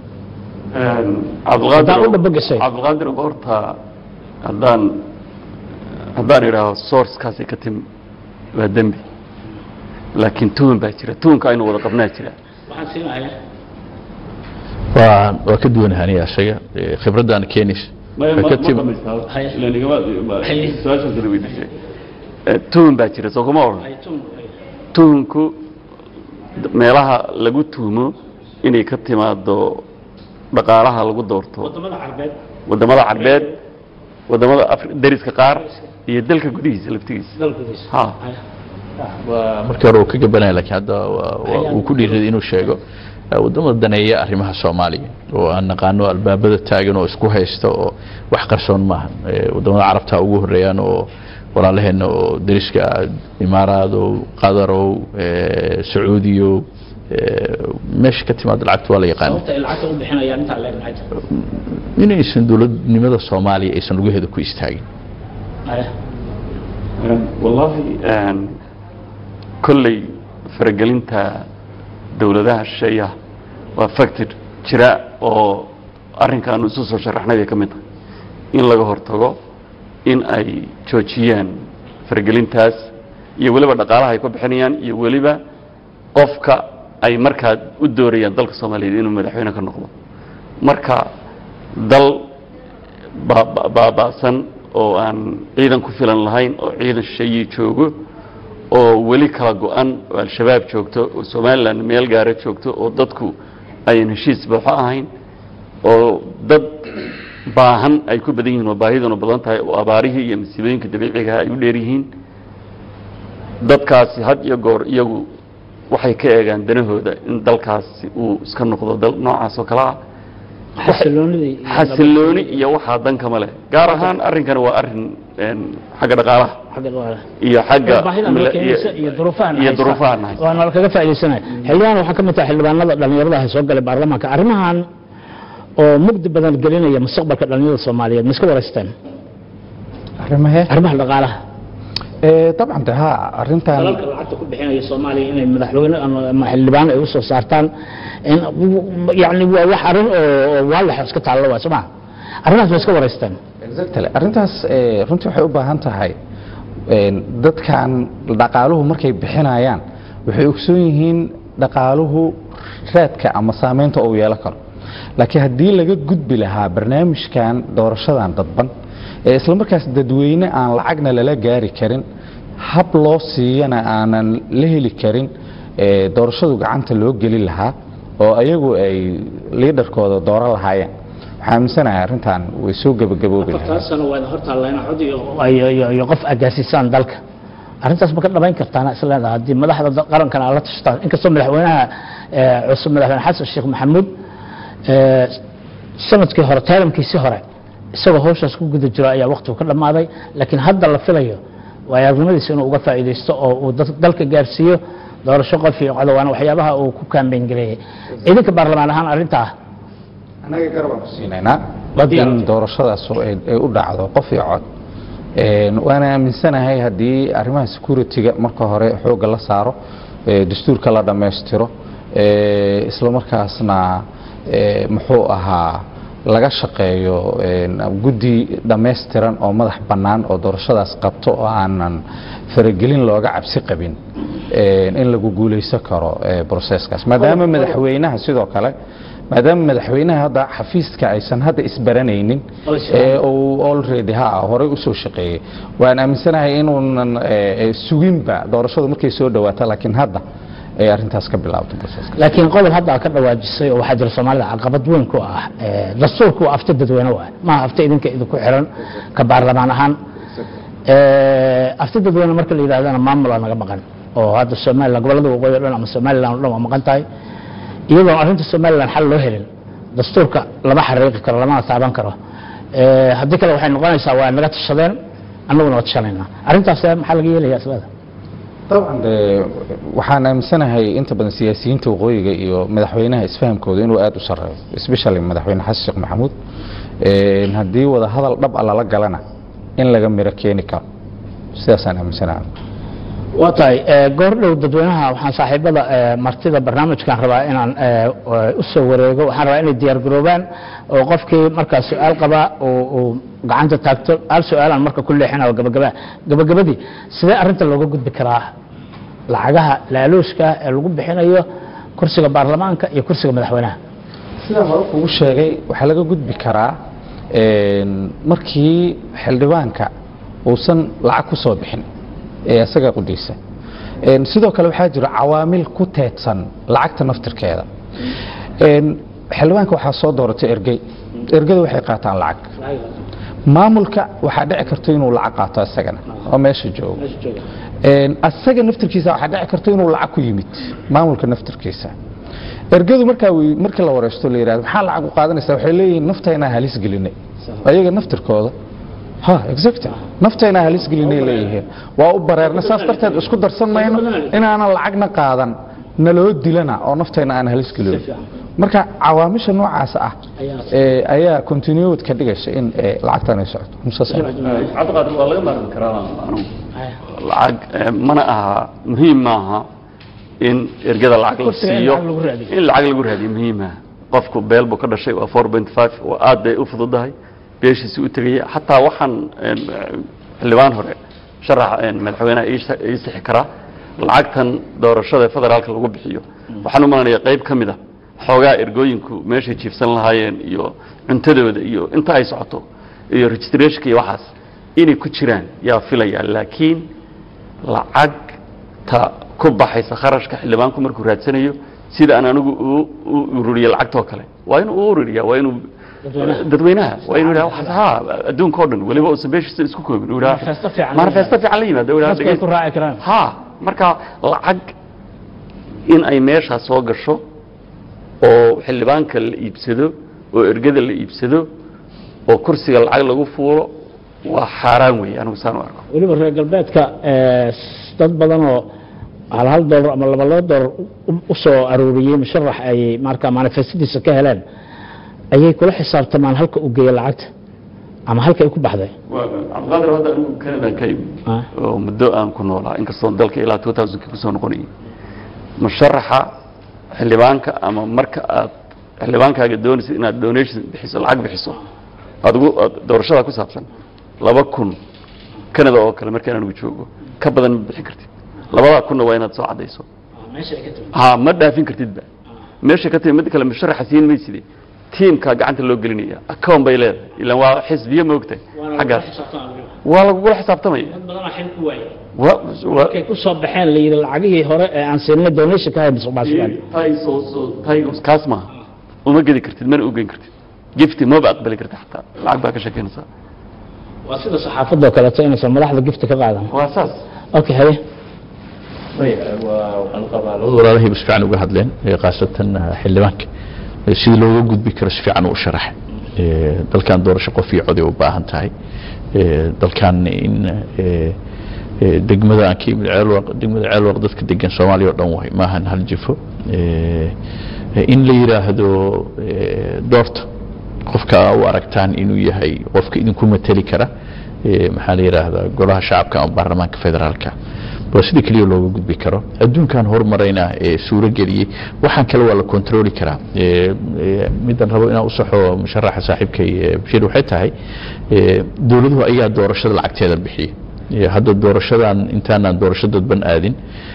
Haddaan u dhabogashay. cabdilqaadir horta haddaan haddaan idhaaho sourcekaasay ka timi waa dembi laakiin tuhun baa jira tuhunka aynu wada qabnaa jira waxaan siinayaa waa waa ka duwanahanaya isaga Eh, khibraddaana keenaysa Waxay ka tim- tuhun baa jira soo kuma odhan tuhunku meelaha lagu tuhumo inay ka timaado dhaqaalaha lagu doorto wadamada carbeed wadamada carbeed wadamada Afri- dariska qaar iyo dalka gudihiisa laftigiisa dalkudiisa ha waa markii hore uu ka gabanaya laakiin hadda waa- waa- uu ku dhiiraday inuu sheego eh, wadamada daneeya arrimaha soomaaliya oo aan naqaano albaabada taagan oo isku haysta oo wax qarsoon maaha Eh, wadamada carabta ugu horeeyaan oo walaalaheena oo dariska ah, imaaraadow qadarow eh, sacuudiyow eh, meesha ka timaada lacagta waa la yaqaana sababta ay lacagta u bixinayaan intaa leeg maxay tahay inaysan dowladnimada soomaaliya aysan lugaheeda ku istaagin Haya. wallaahi een, kolley faragelinta dowladaha shisheeyaha waa factor jira oo arrinkaanu isu soo sharaxnay bay ka mid tahay in laga hortago in ay joojiyaan faragelintaas iyo weliba dhaqaalaha ay ku bixinayaan iyo weliba qofka ay markaa u doorayaan dalka soomaaliyeed inuu madaxweyne ka noqdo marka dal ba- ba- baaba'san oo aan ciidan ku filan lahayn oo ciidan shisheeye joogo oo weli kala go-an oo al-shabaab joogto oo somalilan meel gaara joogto oo dadku ayan heshiis buuxo ahayn oo dad baahan ay ku badan yihiin oo baahiduna badan tahay oo abaarihii iyo masiibooyinka dabiicigaha ay u dheer yihiin dadkaasi had iyo goor iyagu waxay ka eegaan danahooda in dalkaasi uu iska noqdo dal noocaas oo kale ah xasiloonidii iyo xasilooni iyo waxaa dan kama leh gaar ahaan arrinkani waa arrin een, xagga dhaqaalaha xagga dhaqaalaha. iyo xagga baahidan loo keenaysa iyo duruufahan iyo haysta. duruufahan haysta. waa nala kaga faaidaysanaya xildhibaan waxaa ka mid tahay xildhibaanada dhallinyarada ah ee soo galay baarlamaanka arrimahan oo mugdi badan gelinaya mustaqbalka dhallinyarada soomaaliyeed ma iska waraysteen arrimahee arrimaha dhaqaalaha Eh, dabcan de ha arrintan dalalka lacagta ku bixinaya soomaaliya inay madaxweyne ama- ama xildhibaan ay usoo saartaan in yani waa wax arrin oo oo waalax iska taallo waa soo maa arrimahaas ma iska waraysteen exactly arrintaas eh, runtii waxay u baahan tahay een, dadkan dhaqaaluhu markay bixinayaan waxay ogsoon yihiin dhaqaaluhu raadka ama saameynta uu yeelan karo laakiin haddii laga gudbi lahaa barnaamijkan doorashadan dadban ee isla markaas dadweyne aan lacagna lala gaari karin hab loo siiyana aanan la heli karin ee doorashadu gacanta loo geli lahaa oo ayagu ay liidarkooda dooro lahaayeen waxaa aaminsanahay arrintan way soo gebagaboobi lahayd afartan sano waad hortaallayna cod iyo iyo- iyo- iyo qof agaasisaan dalka arrintaas ma ka dhabayn kartaana isleedaha haddii madaxda da- qarankan aad la tashtaan inkastoo madaxweynaha eh, cusub madaxweyne xasan sheekh maxamuud eh, sanadkii hore taalamkiisii hore isagoo hawshaas ku guda jiro ayaa waqtigu ka dhammaaday laakiin hadda la filayo waayo aragnimadiisa inuu uga faa'iidaysto oo uu dad- dalka gaarsiiyo doorasho qof iyo cod waana waxyaabaha uu ku kaambeyn gareeyey idinka baarlamaan ahaan arrintaa annaga garabaan ku siinaynaa Waa diyaar. in doorashadaas oo ay ay u dhacdo qof iyo cod Een, waana aaminsanahay haddii arrimaha security-ga marka hore xoogga la saaro ee, dastuurka la dhammaystiro ee, isla markaasna ee, muxuu ahaa laga shaqeeyo een, guddi dhammaystiran oo madax bannaan oo doorashadaas qabto oo aanan faragelin looga cabsi qabin een, in lagu guulaysan karo ee, broseskaas maadaama madaxweynaha sidoo kale maadaama madaxweynaha hadda xafiiska aysan hadda isbaranaynin Oo isfahan. ee uu already ha horey u soo shaqeeyey waan aaminsanahay inuunan ee, ee, suginba doorashadu markay soo dhawaato laakiin hadda ay arrintaas ka bilaabto broseska laakiin qodob hadda aad ka dhawaajisay oo waxaa jira soomaalida caqabad weyn ku ah ee, dastuurku waa afti dadweyne waay maaha afti idinka idinku xiran ka baarlamaan ahaan Ee, afti dadweyne marka la yidhahdana maamulaa naga maqan oo hadda somalilan gobollada waqooyi o dhan ama somalilan o dhan waa maqan tahay iyadoon arrinta somalilan xal loo helin dastuurka lama xariiqi karo lamana taaban karo Ee, haddii kale waxay noqonaysaa waa naga tashadeen annaguna waa tashanaynaa arrintaas maxaa laga yeelaya islada طبعا de waxaan aaminsanahay inta badan siyaasiyiinta waqooyiga iyo madaxweynaha isfahamkooda inuu aad u sareeyo especially madaxweyne xasan sheekh maxamuud Een, haddii wada hadal dhab a lala galana in laga miro keeni karo sidaasaan aaminsanahay waa tahay ee, goor dhow dadweynaha waxaan saaxiibada ee, martida barnaamijkan rabaa inaan ee, ee, u soo wareego waxaan rabaa inay diyaar garoobaan oo qofkii markaa su-aal qabaa uu uu gacanta taagto hal su-aalaan marka ku leexinayo gabagaba gabagabadii sidee arrinta looga gudbi karaa lacagaha laaluushka ee lagu bixinayo kursiga baarlamaanka iyo kursiga madaxweynaha sidaa hore kugu sheegay waxaa laga gudbi karaa een, markii xildhibaanka uusan lacag ku soo bixin ee isaga qudaysa Een, sidoo kale waxaa jira cawaamil ku teedsan lacagta naftirkeeda Een, xildhibaanka waxaa soo dooratay ergey ergada waxay qaataan lacag maamulka waxaa dhici karta inuu lacag qaato isagana oo meesha joogo Een, asaga naftirkiisa waxaa dhici karta inuu lacag ku yimid maamulka naftirkiisa ergadu markaa wi- markii la wareysto la yidhahdo maxaa lacag u qaadanaysaa waxay leeyihiin naftaynaa halis gelinay ayaga naftirkooda ha exact naftaynaa halis gelinay leeyihiin waa u bareerna saas darteed isku darsan mayno inaanan lacagna qaadan naloo dilana oo naftayna aan halis gelin marka cawaamisha noocaas ah ee ayaa continued ka dhigaysa in ee, lacagtan ay socoto Musa Sare. cabdiqaadir waa laga maarmi karaa anugu lacag eh, mana aha muhiim maaha in ergada lacag la Kursiga in siiyo lacag lagu raadiyo. in lacag lagu raadiyo muhiim ah qofku beel buu ka dhashay waa 4.5 waa aad bay u fududahay beeshiisi u tegaya xataa waxaan eh, xildhibaan hore sharaxa eh, madaxweynaha ii sa- ii sixi karaa lacagtan doorashada federaalka lagu bixiyo waxaan u malanayaa qayb ka mid a xoogaa ergooyinku meeshay jiifsan lahaayeen iyo cuntadooda iyo inta ay socoto iyo registrationka iyo waxaas inay ku jiraan yaa filaya laakiin lacagta ku baxaysa kharashka xildhibaanku markuu raadsanayo sida aan anigu u- u ururiyo lacagtoo kale waa inuu u ururiya waa inuu dadweynaha waa inuu yidhaha waxaas haa adduunka oo dhan weliba uusan beeshiisa isku koobin uu yidhaha Manifesto fiican la manifesto fiican la yimaado uu yidhaha dadku ay ku raaci karaan ha marka lacag in ay meeshaa soo gasho oo xildhibaanka la iibsado oo ergada la iibsado oo kursiga lacag lagu fuulo waa xaaraan weeye anigu saan u arko weliba reer galbeedka ee, s- dad badan oo hal hal doolar ama laba laba doolar u- u soo aruuriyey musharax ay marka manifestadiisa ka heleen ayay kula xisaabtamaan halka uu geeyo lacagta ama halka ay ku baxday cabdiqaadir hadda anigu kanadan ka imi Ah. oo muddo aan ku noolaa inkastoo dalka ilaa 2000 kusoo noqonayay musharaxa xildhibaanka ama marka aad xildhibaankaaga doonaysid inaad donation bixiso lacag bixiso adigu aad doorashada ku saabsan laba kun canada oo kale markaan anigu joogo ka badan ma bixin kartid labadaa kunna waa inaad soo caddayso ha ma dhaafin kartidba meesha ka timi mid kale musharaxa siin mayside tiimkaa gacanta loo gelinaya account bay leedahay ilan waa xisbiye moogtahay xaggaas waa lagugula xisaabtamaya wa- wa- markay ku soo baxeen la yidhi lacagihii hore ee aan siinay donation ka hay musuqmaasuqaan tay soo- soo- tay- kaas maaha uma gedi kartid mana u geyn kartid gifti maba aqbali kartid xataa lacag baa ka sheekeynaysaa waa sida saxaafadoo kaleeto inaysan madaxda gifta ka qaadan waa saas okay haye waxaan qabaa labada walaalahayba si fiican uga hadleen ee khaasatan ah, xildhibaanka ee sidii looga gudbi karo si fiican u sharaxay Ee, dalkan doorasho qof iyo coday u baahan tahay Ee, dalkan in ee, ee, degmada aan ka imid ceelwaq degmada ceelwaq dadka degan soomaaliya oo dhan waay maahan hal jifo Ee, ee, in la yidhaahdo ee, doorta qofka u aragtaan inuu yahay qofka idinku mateli kara maxaa la yidhaahdaa golaha shacabka ama baarlamaanka federaalka waa sida keliya looga gudbi karo adduunkan horumarayna ee suuro geliyey waxaan kale waa la kontroli karaa middan rabo inaan usaxo musharaxa saaxiibkay bashiir waxay tahay dowladuhu ayaa doorashada lacagteeda bixiya hadda doorashadan intaanaan doorasho dadban aadin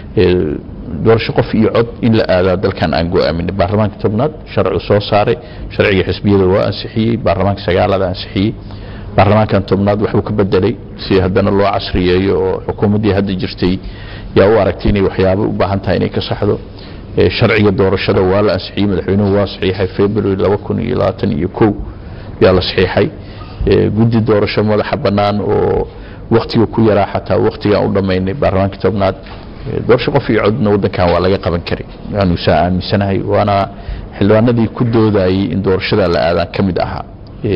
doorasho qof iyo cod in la aadaa dalkan aan go-aamin baarlamaanka tobnaad sharci soo saaray sharciga xisbiyada waa ansixiyey baarlamaanka sagaalada ansixiyey baarlamaankan tobnaad waxbuu ka bedelay si haddana loo casriyeeyo oo xukuumaddii hadda jirtay yaa u aragtay inay waxyaabo u baahan tahay inay ka saxdo sharciga doorashada waa la ansixiyey madaxweynuhu waa saxiixay february laba kun iyo labaatan iyo kow yaa la saxiixay guddi doorasho madaxa bannaan oo waktiga ku yaraa xataa waktigaan u dhammaynay baarlamaanka tobnaad doorasho qof iyo codna waddankan waa laga qaban karay waanu saa aaminsanahay waana xildhibaanadii ku doodayey in doorashada la aadaan ka mid ahaa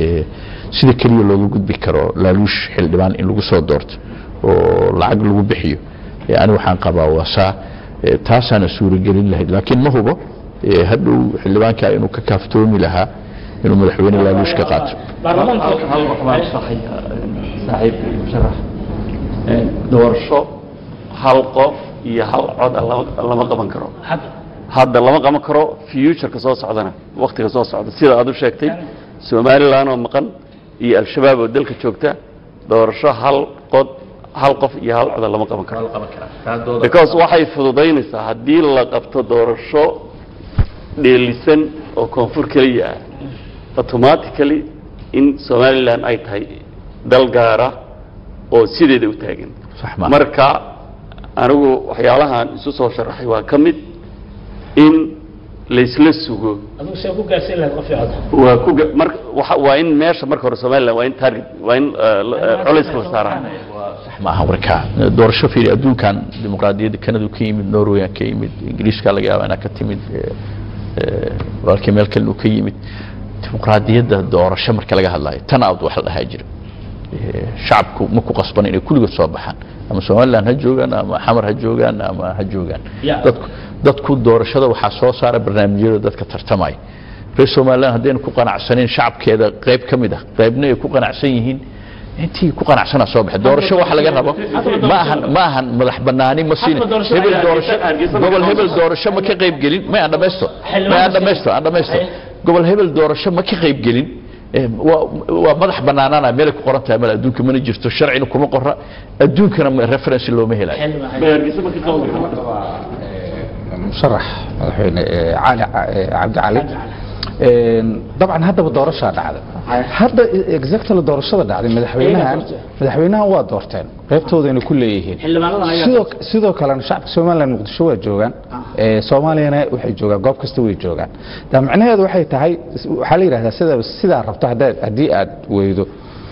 sida keliya looga gudbi karo laaluush xildhibaan in lagu soo doorto oo lacag lagu bixiyo ani waxaan qabaa waa saa taasaana suuragelin lahayd laakiin ma hubo hadhow xildhibaanka inuu ka kaaftoomi lahaa inuu madaxweyne laaluush ka qaato hal wax baan saxaya saaxiibka iyo musharax doorasho hal qof iyo hal cod ah lama lama qaban karo hadda lama qaban karo futureka soo socdana waktiga soo socda sida aad u sheegtay somalilan oo maqan iyo al-shabaab oo dalka joogta doorasho hal qod hal qof iyo hal coda lama qaban karo because waxay fududaynaysaa haddii la qabto doorasho dheelisan oo koonfur keliya ah automatically in somalilan ay tahay dal gaara oo sideeda u taagan Sax ma aha. marka anigu waxyaalahan isu soo sharaxay waa ka mid in laysla sugo adigu see ku gaarsiin lahayd qof cod waa ku ga- mar waxa waa in meesha marka hore somaliland waa in target waa in uh, la- uh, culayska la saaraa sax ma aha marka doorasho fiiri adduunkan dimuqraadiyadda kanadu ka yimid norway ka yimid ingiriiska laga yaaba inaa ka timid eh, eh, walaalkii meel kale uu ka yimid dimuqraadiyadda doorasho marka laga hadlayo tan out wax la dhahaa jira Eh, shacabku ma ku qasban inay kulligood soo baxaan ama somaliland ha joogaan ama xamar ha joogaan ama ha joogaan Ya. dadku dadku doorashada waxaa soo saara barnaamijyada dadka tartamaya reer somaliland haddayna ku qanacsanin shacabkeeda qayb ka mid ah qaybna ay ku qanacsan yihiin intii ku qanacsanaa soo baxay doorasho waxa laga rabo ma ahan ma ahan madax banaani ma siin Hadda doorasho hebel ayaa- doorasho Hargeysa ma gobol ka hebel qabanayso. doorasho ma ka qayb gelin may aan dhamaysto Xildhibaan may aan ma dhamaysto aan dhamaysto Ay. gobol hebel doorasho ma ka qayb gelin Eh, waa waa madax banaanaana meelay ku qoran tahay male adduunka mana jirto sharcina kuma qora adduunkana ma- reference looma helayo Hargeysa ma ka qaban karto? musharax madaxweyne eh, cali eh, cabdi cali Een, dabcan haddaba doorashaa dhacday hadda exactly doorashada dhacday madaxweynahan Iyaga doorteen. madaxweynahan waa doorteen qaybtoodayna ku leeyihiin xildhibaanadan ayaa sidoo sidoo kalena shacabka somaliland muqdisho waa joogaan ee soomaaliyana waxay joogaan goob kasta way joogaan da macnaheedu waxay tahay waxaa la yidhahdaa sida sidaa rabto haddaad haddii aad weydo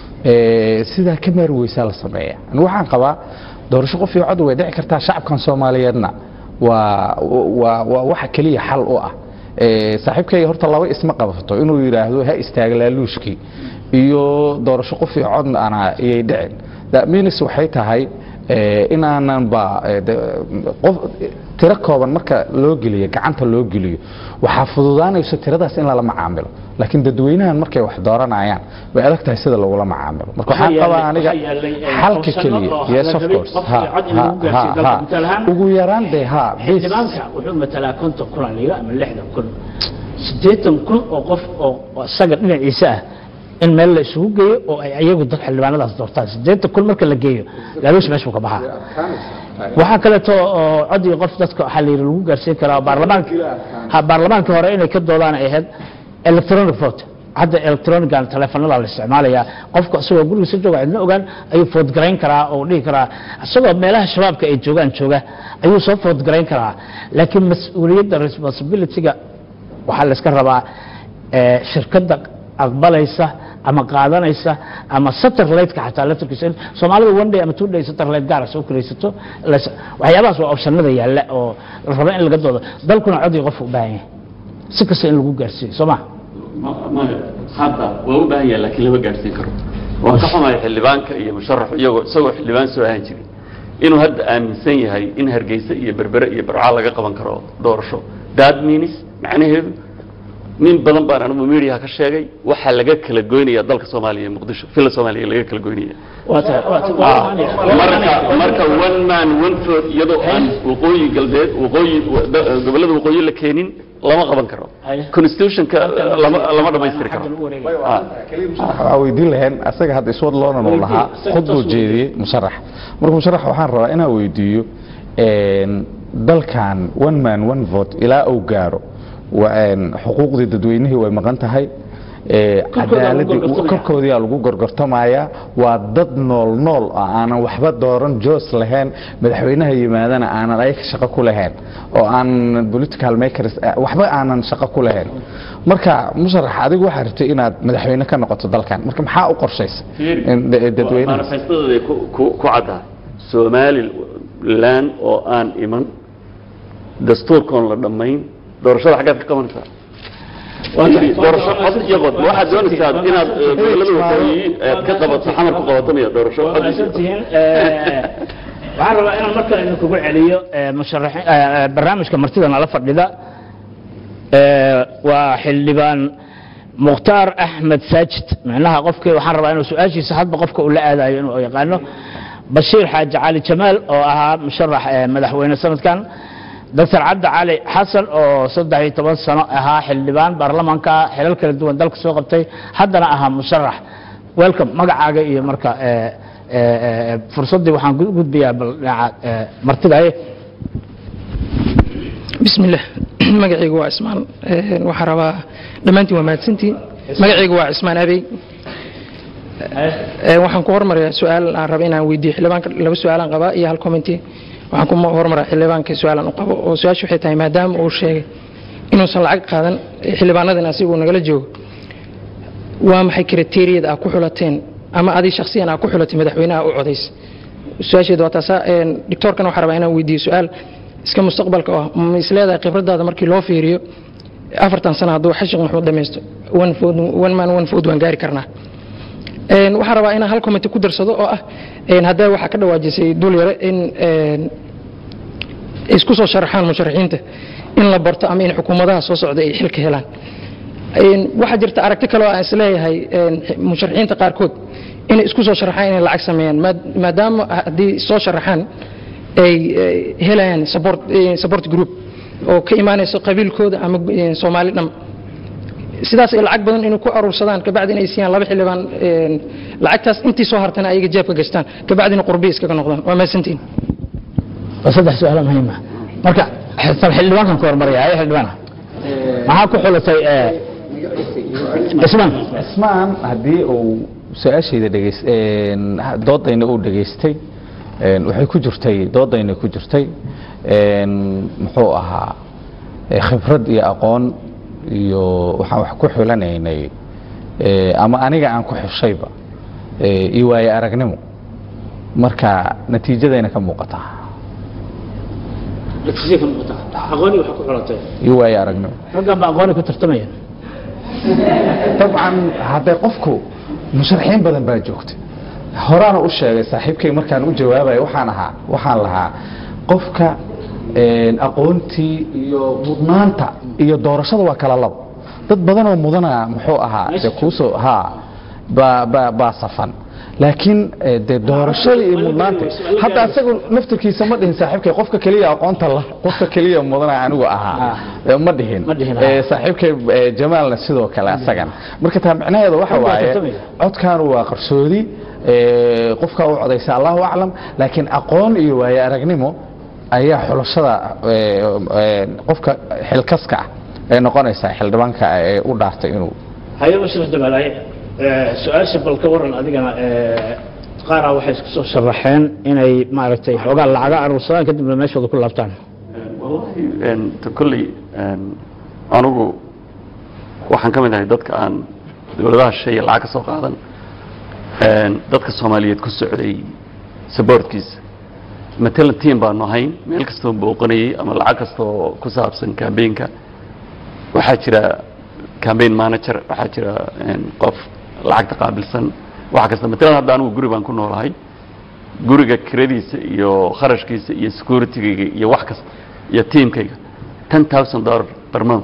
ee, sidaa ka maari weysaa la sameeya Ani waxaan qabaa doorasho qof iyo cod way dhici kartaa shacabkan soomaaliyeedna waa waa waa waxa keliya xal u ah Ee, saaxiibkayga horta laba isma qabato inuu yidhaahdo ha istaaga laaluushkii iyo doorasho qof iyo codna ana iyay dhicin that means waxay tahay ee, inaanan ba ee, de- qof tiro kooban marka loo geliyo gacanta loo geliyo waxaa fududaanayso tiradaas in lala macaamilo laakiin dadweynahan markay wax dooranayaan way adag tahay sida lagula macaamilo marka waxaan Waxaa qabaa yaalay- aniga waxaa yaalay, ee, xalka optionno keliya oo yes la of rabay course qof ha iyo cod in ha lagu gaarsiiyo ha dalka ha gudaha ahaan. ugu yaraan dee ha bis xildhibaanka wuxuu matalaa konton kun aan liga ama lixdan kun siddeetan kun oo qof oo oo isaga dhinaciisa ah in meel la isugu geeyo oo ay ayagu dad xildhibaanadaas doortaan siddeetan kun marka la geeyo laaluush meesha buu ka baxaa waxaa kaleeto oo cod iyo qof dadka waxaa la yidhi lagu gaarsiin karaa baarlamaanka ha baarlamaanka hore inay ka doodaan ay ahayd electronic vote hadda electronican taleefanada la isticmaalayaa qofka isagoo gurigiisa jooga cidna ogaan ayuu foodgarayn karaa oo dhihi karaa isagoo meelaha shabaabka ay joogaan jooga ayuu soo foodgarayn karaa laakiin mas-uuliyadda responsibilityga waxaa la iska rabaa eh, shirkadda aqbalaysa ama qaadanaysa ama satellite-ka xataa laftarkiisa in soomaalida one day ama two day satellite gaara soo kiraysato las- waxyaabahaas waa optionada yaalla oo la raba in laga doodo dalkuna cod iyo qofka u baahan yahay si kasta in lagu gaarsiiyo soo ma Ma- maya hadda waa u baahan yahay laakiin lama gaadhsiin karo waan ka xumahay xildhibaanka iyo musharaxu iyagoo isagoo xildhibaan soo ahaan jiray inuu hadda aaminsan yahay in hargeysa iyo berbere iyo barca laga qaban karo doorasho that means macnaheedu nin badan baan anigu mediaha ka sheegay waxaa laga kala goynaya dalka soomaaliya ee muqdisho villa soomaaliya laga kala goynaya waa tahay waa tahay marka marka one man one vote iyadoo aan waqooyi galbeed waqooyi da- gobollada waqooyi la keenin lama qaban karo Ay. constitutionka lama lama dhamaystiri karo Ah. waxaa weydiin laheen asaga hadda iswad loonan uu lahaa khudbuu jeediyey musharax marka musharax waxaan rabaa inaan weydiiyo een, dalkan one man one vote ilaa uu gaaro wa- een, xuquuqdii dadweynihii way maqan tahay ee, Korkooda lagu cadaaladii gorgortamaya. korkoodiyaa lagu gorgortamaya waa dad nool nool oo aanan waxba dooran joos lahayn madaxweynaha yimaadana aanan ayaga shaqo ku lahayn oo aan political makers eh, waxba aanan shaqo ku lahayn marka musharax adigu waxaa rabtay inaad madaxweyne ka noqoto dalkan marka maxaa u qorshaysa in da- dadweynaha manifestadooda ku ku- ku caddahay somaliland oo aan iman dastuurkoon la dhammayn doorashada xaggaad ka qabanaysaa doorasho cod iyo qod ma waxaad doonaysaa inaad eh, gobollada waqooyi aad ka qabato xamar ku qabato miya doorasho waa cod iyo mahadsan qod? tihiin Eh, waxaan rabaa inaan markale idinkugu celiyo eh, musharaxiin eh, eh, barnaamijka martida nala fadhida Eh, waa xildhibaan mukhtaar axmed saajid micnaha qofkii waxaan rabaa inuu su-aashiisa hadba qofka uu la aadayo inuu yaqaano bashiir xaaji cali jamaal oo ahaa musharax eh, madaxweyne sanadkan doctor cabdi cali xasan oo saddex iyo toban sano ahaa xildhibaan baarlamaanka xilal kala duwan dalka soo qabtay haddana ahaa musharax welcome magacaaga iyo marka eh, eh, eh, fursaddii waxaan gu- gudbiyaa bal dhinaca eh, martidaye بسم الله magacaygu waa cismaan Een, waxaan rabaa dhammaantiin waa mahadsantiin magacaygu waa cismaan abey Een, waxaan ku hormarayaa su-aal aan raba inaan weydiiyo xildhibaanka laba su-aalaan qabaa iyo hal commenti waxaan ku hormaraa xildhibaanka su-aalaan u qabo oo su-aashu waxay tahay maadaama uu sheegay inuusan lacag qaadan ee xildhibaanadan asigu nagala joogo waa maxay kriteeriyada aad ku xulateen ama adi shakhsiyan aad ku xulatay madaxweynaha u codays su-aasheedu waa taasa Een, doctoorkan waxaan rabaa inaan weydiiyo su-aal iska mustaqbalka ah ma isleedahay khibradaada markii loo fiiriyo afartan sano hadduu xashiq maxmuud dhamaysto one food one man one food waan gaari karnaa Een, waxaan rabaa inaan hal comment ku darsado oo ah een, haddee waxaa ka dhawaajisay dul yare in een, isku soo sharaxaan musharaxiinta in la barto ama in xukuumadaha soo socda ay xilka helaan Een, waxaa jirta aragti kale oo aan isleeyahay een, musharaxiinta qaarkood inay isku soo sharaxaan inay lacag sameeyaan maad- maadaama haddii soo sharaxaan ay ay helayaan support eh, support group oo ka imaanayso qabiilkooda ama eh, soomaali dham sidaas ay lacag badan inay ku aruursadaan kabacdi inay siiyaan laba xildhibaan een, lacagtaas intii soo hartana ayaga jeebka gastaan kabacdina qurbiya iskaga noqdaan waa mahadsantihin waa saddex su-aalo muhiima marka xisab xildhibaankan ku hormaraya ayo xildhibaana maxaa ku xulatay eh, cismaan cismaan haddii uu su-aashayda dhegeys een, doodayna uu dhegaystay een, waxay ku jirtay doodayna ku jirtay een, muxuu ahaa eh, khibrad iyo aqoon iyo waxaan wax ku xulanaynay eh, ama aniga aan ku xushayba eh, iyo waayo aragnimo marka natiijadayna ka muuqataa aqooni waxa ku xulatay iyo waayo aragnimo raggan ba aqooni ku tartamayaan dabcan hadday qofku musharaxiin badan baa joogta horaana u sheegay saaxiibkay markaan u jawaabayo waxaan ahaa waxaan lahaa qofka een, aqoontii iyo mudnaanta iyo doorashada waa kala labo dad badanoo mudana muxuu ahaa de kuusoo ha baa baa baa safan laakiin eh, dee doorashada iyo mudnaanta hadda asagu naftirkiisa ma dhihin saaxiibkay qofka keliya aqoonta la qofka keliya mudana anigu ahaa Eh, ma dhihin Ma dhihin, Eh, saaxiibkay eh, jamaalna sidoo kale asagan marka taa micnaheedu waxa Rag baa waaye tartamaya. codkaanu waa qarsoodi eh, qofka u codaysa allahu aclam laakiin aqoon iyo waayo aragnimo ayaa xulashada eh, eh, qofka xilkaska ah ee noqonaysa xildhibaanka ee u dhaartay inuu haye bashir jamaal su-aasha bal ka waran adigana eh, qaaraa waxay isku soo sharaxeen inay maaragtay xoogaa lacaga aruursadaan kadibna meeshooda ku laabtaan wallahi een, ta kolley een, anigu waxaan ka mid ahay dadka aan dowladaha shisheeye lacag ka soo qaadan een, dadka soomaaliyeed ku socday saboortkiisa matalan tiam baanu ahayn meel kastoo booqanayey ama lacag kastoo ku saabsan kambeinka waxaa jira cambaign manager waxaa jira een, qof lacagta qaabilsan waxa kasta matalan hadda anigu guri baan ku noolahay guriga kiradiisa iyo kharashkiisa iyo securitygayga iyo wax kasta iyo tiimkayga ten thousand dollar per month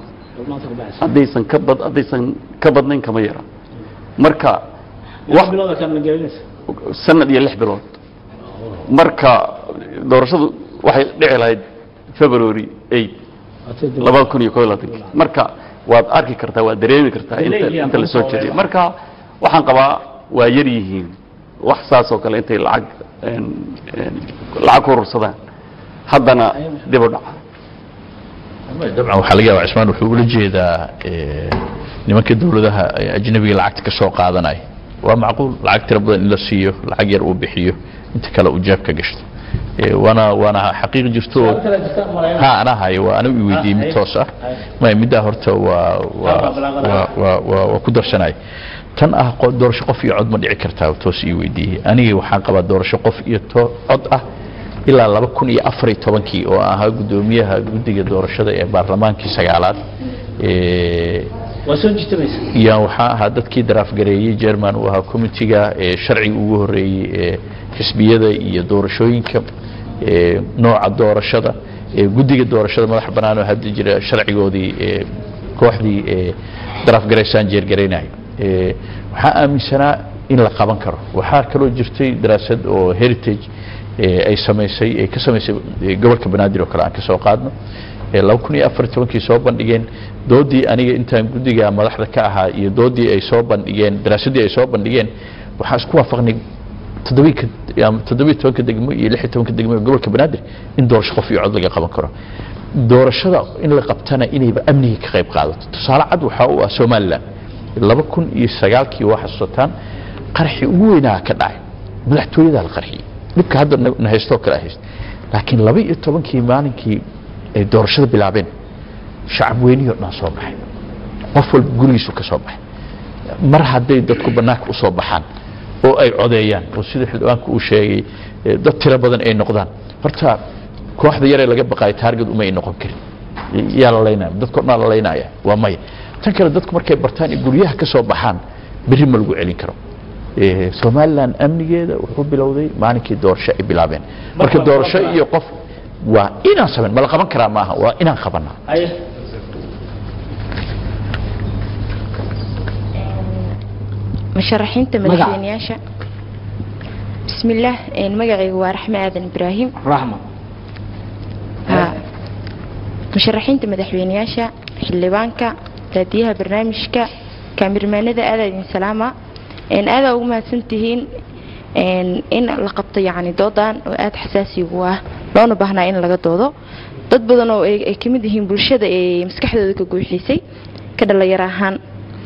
maanta ku baxaysa haddaysan ka bad haddaysan ka badnayn kama yara marka wax wax bilooda kan gelinaysa sanad iyo lix bilood marka doorashadu waxay dhici lahayd february 8 labada kun iyo koo iyo labaatanki marka waad arki kartaa waad dareemi kartaa inta Delay iyo inta la soo aqoon jeediyo soo marka waxaan qabaa waa yar yihiin wax saas oo kale intay lacag een, een, lacag ku urursadaan haddana dib u dhaca dabcan waxaa laga yaabaa cismaan wuxuu ula jeedaa eh, nimanka dowladaha eh, ajnabiga lacagta ka soo qaadanaya waa macquul lacag tiro badan in la siiyo lacag yar uu bixiyo inta kale uu jeebka gashto Eh, waana waana xaqiiq jirto oo ha anaa hayo waa anigu i weydiiyey mid toos ah maya middaa horta waa waa waa waa waa waa ku darsanay tan ah qo- doorasho qof iyo cod ma dhici kartaa toos ii weydiiyey aniga waxaan qabaa doorasho qof iyo to- cod ah ilaa laba kun iyo afar iyo tobankii oo ahaa guddoomiyaha guddiga doorashada ee baarlamaankii sagaalaad Eh, waa soo jitamaysa yaan waxaa ahaa dadkii daraafgareeyey jerman uu ahaa committiga ee sharciga ugu horeeyey ee xisbiyada iyo doorashooyinka ee nooca doorashada ee guddiga doorashada madaxa bannaan oo hadda jira sharcigoodii ee kooxdii ee daraafgaraysaan jeergaraynayo ee waxaa aaminsanaa in la qaban karo waxaa kaloo jirtay daraasad oo heritage ee ay samaysay ay ka samaysay ee gobolka banaadir oo kale aan ka soo qaadno ee laba kun iyo afar iyo tobankii soo bandhigeen doodii aniga intaan guddiga madaxda ka ahaa iyo doodii ay soo bandhigeen daraasadii ay soo bandhigeen waxaan isku waafaqnay toddobii ka ama toddobiyo tobanka degmo iyo lix iyo tobanka degmo ee gobolka banaadir in doorasho qof iyo cod laga qaban karo doorashada in la qabtana inayba amniga ka qayb qaadato tusaale cad waxaa u ah somalilan laba kun iyo sagaalkii waa xasuusataan qaraxii ugu weynaa ka dhacay madaxtooyadaa la qarxiyey dhibka hadda na na haystoo kale hayst laakiin laba iyo tobankii maalinkii ay doorashada bilaabeen shacab weynihii o dhan soo baxay qof walba gurigiisu ka soo baxay mar hadday dadku bannaanka u soo baxaan oo ay codeeyaan oo sida xildhibaanku uu sheegay eh, dad tiro badan ay noqdaan horta kooxda yaree laga baqaayo taarget uma ay noqon karin yaa la laynaya dadko dhan la laynaya waa maya tan kale dadku markay bartaan in guryaha ka soo baxaan berri ma lagu celin karo Eh, somalilan amnigeeda wuxuu bilowday maalinkii doorasho ay bilaabeen marka Marka- doorasho iyo qof waa inaan samayn ma la qaban karaa maaha waa inaan qabanaa haye musharaxiinta Magaca. madaxweynayaasha bismillaah een, magacaygu waa raxme aadan ibraahim raxma Ha. musharaxiinta madaxweynayaasha xildhibaanka raadiyaha barnaamijka kaamirmaanada aadaa idin salaama een, aadaa ugu mahadsantihiin een, in la qabto yacni doodan oo aada xasaasigu ah loona baahnaa in laga doodo dad badan oo ay ay ka mid yihiin bulshada ee maskaxdooda ka guuxisay ka dhalinyaro ahaan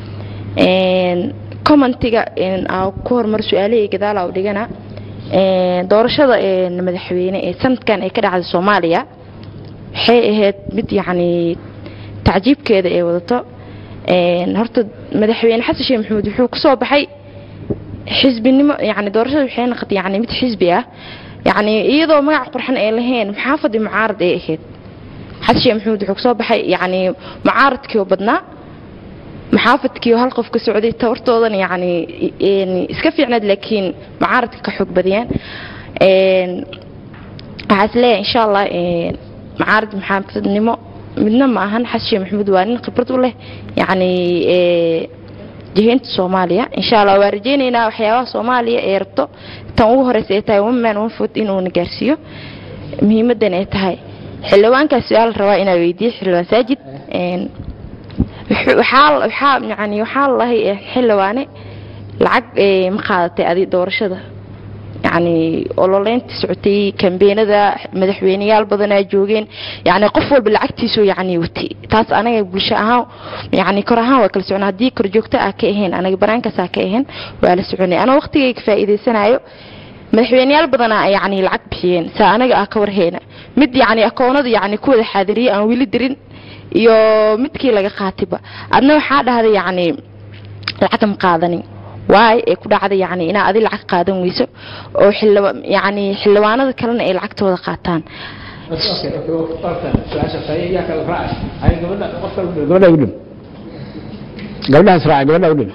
Een, commentiga een, aa ku horumar su-aalahii gadaal u dhigana een, doorashada een, madaxweyne ee sanadkan ay ka dhacday soomaaliya waxay ahayd mid yacni tacjiibkeeda ay wadato Een, horta madaxweyne xasan sheekh maxamuud wuxuu kasoo baxay xisbinimo yani doorashada waxay noqotay yani mid xisbi ah yani iyadoo magac qurxan ay lahayn muxaafad iyo mucaarad ay ahayd xasan sheekh maxamuud wuxuu kasoo baxay yani mucaaradkii oo badnaa maxaafadkii oo hal qof ka socday tabartoodan yani een, iska fiicnayd laakiin mucaaradka ka xoog badiyaan Een, waxaa is leeyahay insha allah een, mucaarad maxaafadnimo midna ma ahan xasan sheekh maxamuud waa nin khibrad u leh yani ee, jihaynta soomaaliya insha allah waa rajaynaynaa waxyaabaha soomaaliya ee rabto tan ugu horeysa ay tahay one man one foot inuuna gaarsiiyo muhiimadan ay tahay xildhibaankaas su-aal rabaa inaa weydiiyo xildhibaan saajid Een, wuxuu- waxaa waxaa yani waxaa lahay xildhibaane lacag ee, ma qaadatay adi doorashada yani ololeynta socotay kambeenada madaxweyneyaal badanaa joogeen yani qof walba lacagtiisu yani watay taas anaga bulsho ahaan yani kor ahaan waa kala socona haddii kor joogto ah ka ahayn anaga banaankaas ah ka ahayn waa la soconay anoo waqtigayga faa'iidaysanayo madaxweyneyaal badanaa yani lacag bixiyeen saa anaga ah ka warhayna mid yani akoonada yani ku wada xaadiriyay aan weli dirin iyo midkii laga qaatiba adna waxaa dhahday yani lacag ma qaadanin waay ay ku dhacday yani inaa adi lacag qaadan weyso oo xildhiba yani xildhibaanada kalena ay lacagtooda qaataan gabadha udhim gabadhaas raaca gabadha udhim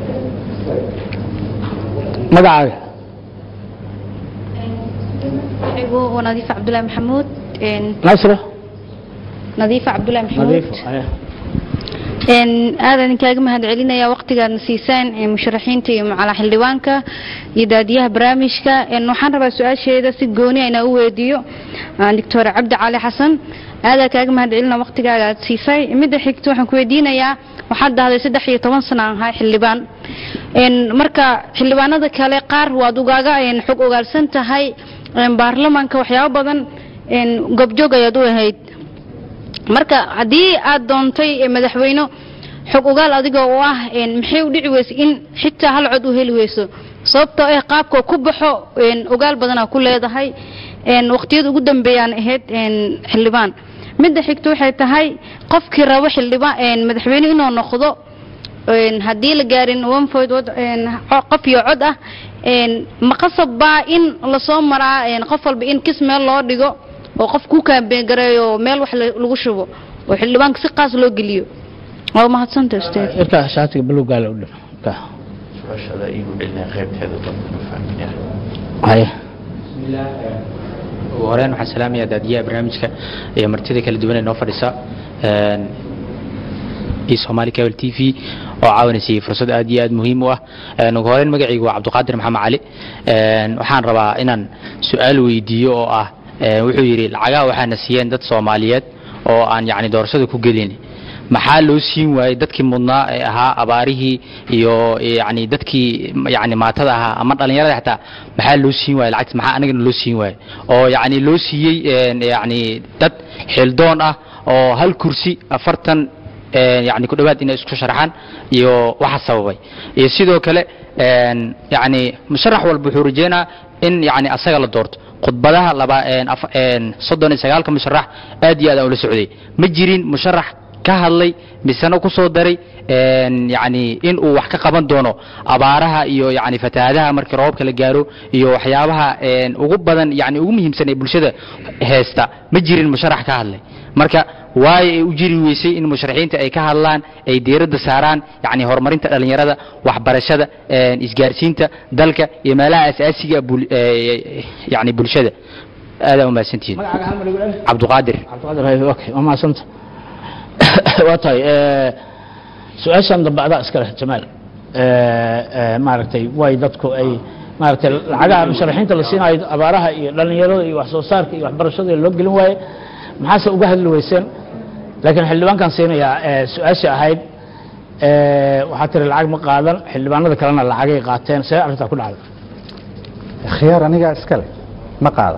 magacaaga magacigu waa nadiifa cabdulaahi maxamuud een, nasra nadiifa cabdulaahi maxamuud nadiifo aya. een, aad aan kaaga mahadcelinaya waqtigaadna siisaan ee, musharaxiinta iyo macala xildhibaanka iyo daadiyaha barnaamijka een, waxaan rabaa su-aasheeda si gooni ah inaan u weydiiyo aan doctor cabdi cali xasan aadaan kaaga mahadcelina waqtigaaga aad siisay midda xigta waxaan ku weydiinayaa waxaad dhahday saddex iyo toban sano aan ahay xildhibaan een, marka xildhibaanada kale qaar waad ugaaga een, xog ogaalsan tahay een, baarlamaanka waxyaabo badan een, gobjoog ayaad u ahayd marka haddii aad doontay eh, madaxweyne xog ogaal adiga oo ah een, maxay u dhici weysa in xitaa hal cod u heli weyso sababtoo ah qaabka ku baxo een, ogaal badanaa ku leedahay een, waqtiyada ugu dambeeyaan ahayd een, xildhibaan midda xigta waxay tahay qofkii rabo xildhibaan een, madaxweyne inuu noqdo een, haddii la gaarin one vote wad- een, co- qof iyo cod ah een, ma qasab baa in lasoo maraa een, qof walba in kis meel loo dhigo oo qof ku kaambeen gareeyo meel wax la- lagu shubo oo xildhibaanka si qaas loo geliyo waa mahadsanta ustaad irkaa shaatiga buluugaale u dhif ka su-aashaada iigu celinaya qaybteeda dambe ma fahminaya haya ugu horeyn waxaan salaamayaa daadiyaha barnaamijka iyo martida kala duwan ee noo fadhisa een, iyo Somali Cable TV oo caawinaysay fursad aad iyo aad muhiim u ah een, ugu horeyn magacaygu waa Cabdiqaadir Maxamed Cali een, waxaan rabaa inaan su-aal weydiiyo oo ah een, wuxuu yidhi lacagaha waxaana siiyeen dad Soomaaliyeed oo aan yacni doorashada ku gelin maxaa loo siin waayey dadkii mudnaa ee ahaa abaarihii iyo yani dadkii yani maatada ahaa ama dhalinyarada xataa maxaa loo siin waayey lacagta maxaa anagana loo siin waayey oo yani loo siiyey een, yani dad xildoon ah oo hal kursi afartan een, yani ku dhowaad inay isku sharaxaan iyo waxa sababay iyo sidoo kale een, yani musharax walba wuxuu rajeynaa in yani asaga la doorto khudbadaha laba een, af- een, soddon iyo sagaalka musharax aad iyo aad aan ula socday ma jirin musharax ka hadlay misena ku soo daray een, yani in uu wax ka qaban doono abaaraha iyo yani fatahaadaha markii roobka la gaaro iyo waxyaabaha een, ugu badan yani ugu muhiimsan ee bulshada heesta ma jirin musharax ka hadlay marka waayo ay u jiri weysay in musharaxiinta ay ka hadlaan ay diiradda saaraan yani horumarinta dhalinyarada waxbarashada een, isgaarsiinta dalka iyo meelaha asaasiga bul- ee, yani bulshada aadaa umahadsantihiin magacaaga hal mar igu celi cabdiqaadir cabdiqaadir hay okay waa mahadsanta waa tahay eh, su-aashan dambe adaa iska leh jamaal Eh, eh, maaragtay way dadku ay maaragtay lacagaha musharaxiinta la siinayo abaaraha iyo dhalinyarada iyo wax soo saarka iyo waxbarashada loo gelin waaye maxaase uga hadli weyseen laakiin xildhibaankan siinayaa eh, su-aashii ahayd eh, waxaa tiri lacag ma qaadan xildhibaanada kalena lacagay qaateen see arrintaa ku dhacday khiyaar anigaa iska leh ma qaada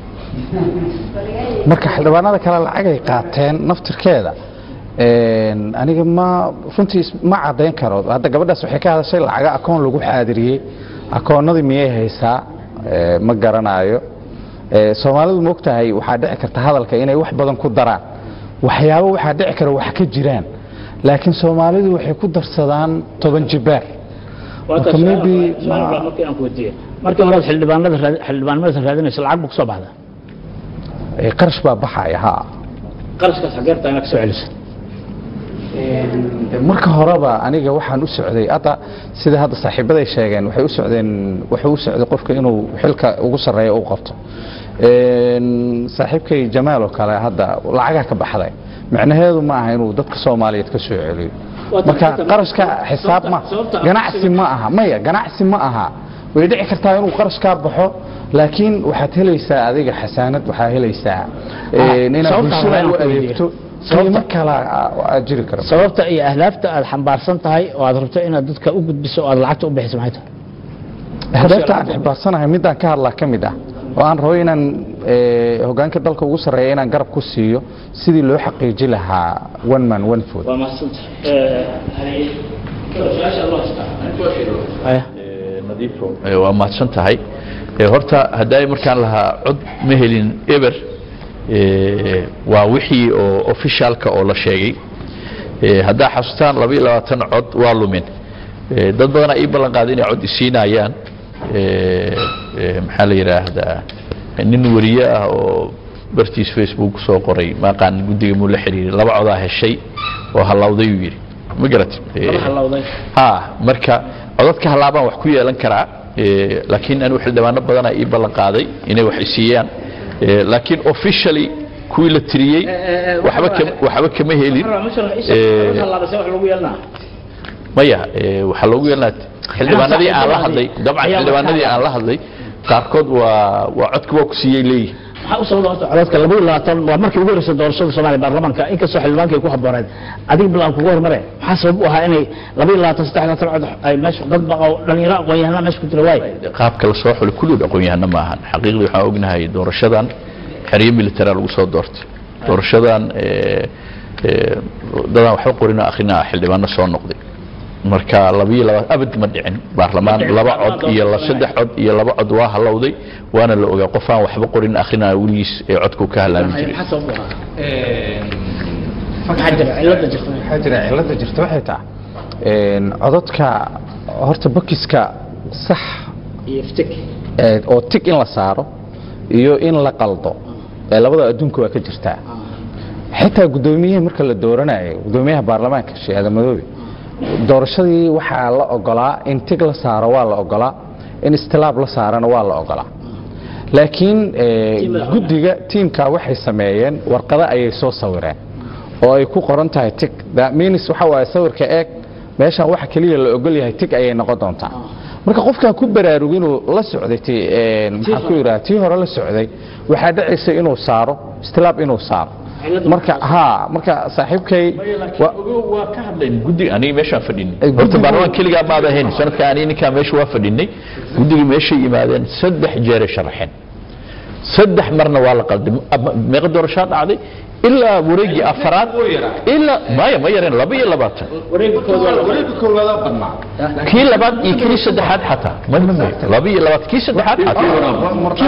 marka xildhibaanada kale lacagay qaateen naftirkeeda een, aniga ma runtii is- ma caddayn karo hadda gabadhaas waxay ka hadashay lacaga akoon lagu xaadiriyey akoonnadii miyay haysaa Ee, ma garanaayo Ee, soomaalidu ma ogtahay waxaa dhici karta hadalka inay wax badan ku daraan waxyaabo waxaa dhici kara wax ka jiraan laakiin soomaalidu waxay ku darsadaan toban jibaar Marka maybe ma- markii aan ku weydiiyey markii horead xildhibaanada raad- xildhibaanimada raadinaysa lacag buu kusoo baxda Ee, qarash baa baxaya ha qarashkaas xageerta inaad kasoo celiso marka horeba aniga waxaan u socday hadda sida hadda saaxiibaday sheegeen waxay u socdeen wuxuu u socday qofka inuu xilka ugu sarreeya u qabto Een, saaxiibkay jamaal oo kale hadda lacagaa ka baxday macnaheedu ma aha inuu dadka soomaaliyeed ka soo celiyo marka qarashka xisaab ma ganacsi ma aha maya ganacsi ma aha way dhici kartaa inuu qarash kaa baxo laakiin waxaad helaysaa adiga xasaanad waxaa helaysaa een, inaad sababta bulshada waxaan u ku weydiiyey. adeegto Sababta- qiimo kala aad jiri kara sababta iyo ahdaafta aad xambaarsan tahay oo aad rabto inaad dadka u gudbiso oo aad lacagta u bixiso maxay tahay ahdaafta aan xibaarsanahay midaan ka hadlaa ka mid ah oo aan rabo inaan eh, hoggaanka dalka ugu sarreeya inaan garab ku siiyo sidii loo xaqiiji lahaa one man one food waa mahadsantahay nadiifo Eh, waa mahadsan tahay Eh, horta hadday markaan lahaa cod ma helin eber eh, waa wixii oo officialka oo la sheegay Eh, haddaa xasuustaan laba iyo labaatan cod waa lumin Eh, dad badanaa ii ballan qaaday inay cod isiinayaan Eh, eh, maxaa la yidhaahdaa nin wariye ah oo bartiis facebook soo qoray maaqaan guddiga muu la xiriiray laba codaa heshay oo hallawday uu yidhi ma garat Eh, ha marka codadka halaabaan wax ku yeelan karaa Eh, laakiin anigu xildhibaano badana ii ballan qaaday inay wax isiiyaan Eh, laakiin officially kuwii la tiriyey waxba kam- waxba kama helin Eh, maya eh, waxaa loogu yeelnaa xildhibaanadii aan la hadlay dabcan Ayaa xildhibaanadii aan la hadlay qaarkood waa waa codki waa ku siiyey leeyihin maxaa u sababa horta codadka laba iyo labaatan waa markii ugu horreysay doorashada soomaaliya baarlamaanka inkastoo xildhibaanka ay ku habbooneed adiga bilaan kugu hormare maxaa sabab u ahaa inay laba iyo labaatan saddex iyo labaatan cod ay meesha dad baqa oo dhalinyaro aqoon-yahanaa meesha ku jira waay qaabka la soo xulay kulligood aqoon-yahano ma ahan xaqiiqdii waxaan ognahay doorashadan xeryo militara lagu soo doortay doorashadan eh, eh, dadaan waxba qorina akhrina xildhibaano soo noqday marka labiyo laba abad ma dhicin baarlamaan laba cod iyo la saddex cod iyo laba cod waa halowday waana la ogaa qof aan waxba qorin akhrina weligiis ee codku ka halaami jiray maxaa sabab u ahaa maxaa jira cilada jirta waxaa jira cilada jirta waxay tahay een, codadka horta bakiska sax iyo iftik ee, oo tig in la saaro iyo in la qaldo ee labada adduunka waa ka jirtaa xitaa guddoomiyaha marka la dooranayo guddoomiyaha baarlamaanka sheekh aadan madoobe doorashadii waxaa la ogolaa in tig la saaro waa la ogolaa in istilaab la saarana waa la ogolaa laakiin eh, guddiga tiimka waxay sameeyeen warqado ayay soo sawireen oo ay ku qoran tahay tig that means waxa waaye sawirka eeg meeshan waxa keliya la ogol yahay tig ayay noqon doontaa marka qofkaan ku baraarug inuu la socday ti een, maxaan ku yidhaha tii hore la socday waxaa dhacaysa inuu saaro istilaab inuu saaro marka ha marka saaxiibkay wa- waa ka hadlayn guddi aniga meeshaan fadhinay Ay, horta guddigu- baarlamaan keligaa maada ahayn sanadka aniga ninkaa meesha waa fadhinay guddigii meeshay yimaadeen saddex jeeray sharaxeen saddex marna waa la qalday Ama- meeqa doorashaa dhacday ilaa wareegii afaraad ilaa maya ma yareen laba iyo labaatan kii labaad iyo kii saddexaad xataa ma ma ma laba iyo labaatan kii saddexaad xataa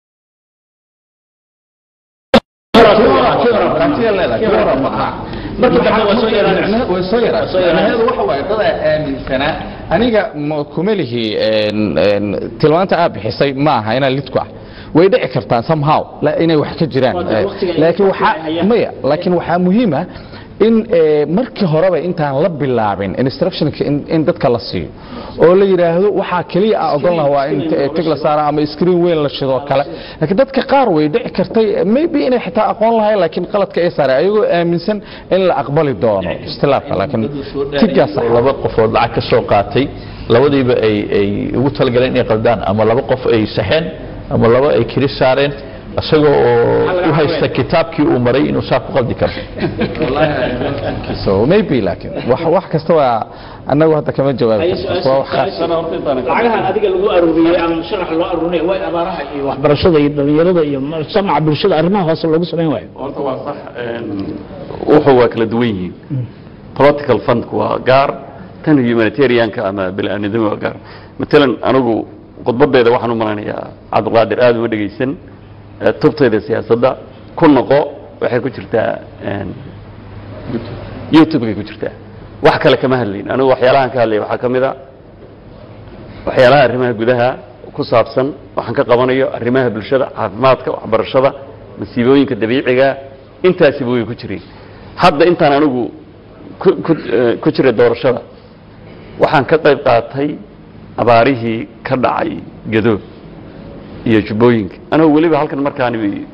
way soo yaraaheedu waxa waaye dadaa aaminsanaa aniga ma- kuma lihi een, een, tilmaanta aad bixisay ma aha inaan lidku ah way dhici kartaa somehow la- inay wax ka jiraan Waa dad waqtiga ay laakiin ku waxaa hayaan. maya laakiin waxaa muhiim ah in eh, markii horeba intaan la bilaabin instructionka in, in dadka la siiyo oo la yidhaahdo waxaa keliya aan ogolnaha waa in t- tig la saara ama screen weyn la shidoo kale laakiin dadka qaar way dhici kartay maybe inay xitaa aqoon lahayn laakiin qaladka ay saareen ayagoo aaminsan in la aqbali doono istilaafka laakiin tiggaas oo laba qofood lacag ka soo qaatay labadiiba ay ay ugu talagaleen inay qaldaan ama laba qof ay saxeen ama laba ay kiri saareen isagoo oo u haysta kitaabkii uu maray inuu saa ku qaldi karo so maybe laakiin wax wax kasta waa annagu hadda kama jawaabi karno waa wax khaas lacagahan adiga lagu aruuriyey ama sharax loo aruurinaya way abaaraha iyo waxbarashada iyo dhalinyarada iyo samaca bulshada arrimaha hoose loogu samayn waayo horta waa sax wuxuu waa kala duwan yihiin political fundku waa gaar tan humanitarianka ama bini-aadnidami waa gaar matalan anigu khudbadeeda waxaan u malanayaa cabdiqaadir aada uma dhegaysan eh, tubtayda siyaasadda ku noqo waxay ku jirtaa een, youtube-kay ku jirtaa wax kale kama hadlayn anigu waxyaalahan ka hadlaya waxaa ka mid a waxyaalaha arrimaha gudaha ku saabsan waxaan ka qabanayo arrimaha bulshada caafimaadka waxbarashada masiibooyinka dabiiciga intaasiba way ku jireen hadda intaan anigu ku- ku- eh, ku jiray doorashada waxaan ka qayb qaatay abaarihii ka dhacay gadoob iyo jubbooyinka anigu weliba halkan markaan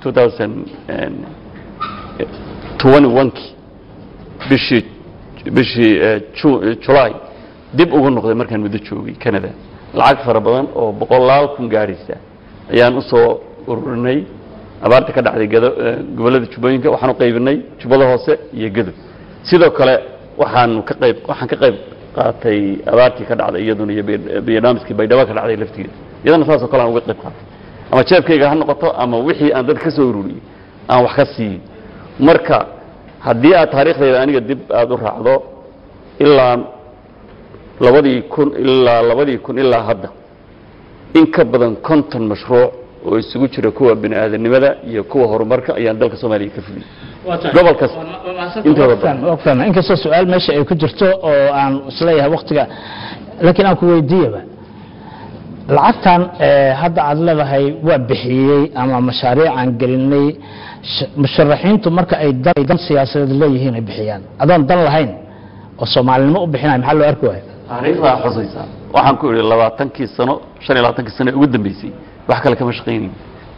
2021kii bishii bishii eh, Ju- eh, July dib ugu noqday markaan muddo joogay Canada lacag fara badan oo boqolaal kun gaaraysa ayaan u soo ururinay abaarta ka dhacday gado eh, gobollada jubbooyinka waxaan u qaybinay jubbada hoose iyo gadob sidoo kale waxaan ka qayb waxaan ka qayb qaatay abaartii ka dhacday iyaduna iyo Bay- barnaamijkii baydhabo ka dhacday laftigeeda iyadana saasoo kale aan uga qayb qaatay ama jeebkayga ha noqoto ama wixii aan dad ka soo ururiyey aan wax ka siiyey marka haddii aad taariikhdayda aniga dib aada u raacdo ilaa labadii kun ilaa labadii kun ilaa hadda in ka badan konton mashruuc oo isugu jira kuwa bini aadanimada iyo kuwa horumarka ayaan dalka soomaaliya ka fuliyey gobol kasta intooda badan fahma inkastoo su-aal meesha ay ku jirto oo aan isleeyahay waktiga laakiin aan ku weydiiyaba lacagtan eh, hadda aad leedahay waa bixiyey ama mashaariicaan gelinay sh- musharaxiintu marka ay dan, ay dan siyaasadeed leeyihiin ay bixiyaan adoon dan lahayn oo soomaalinimo u bixinaya maxaa loo arki waaya taariikhdaa xusaysa waxaan ku idhi labaatankii sano shan iyo labaatankii sano ee ugu dambeysay wax kale kama shaqaynayn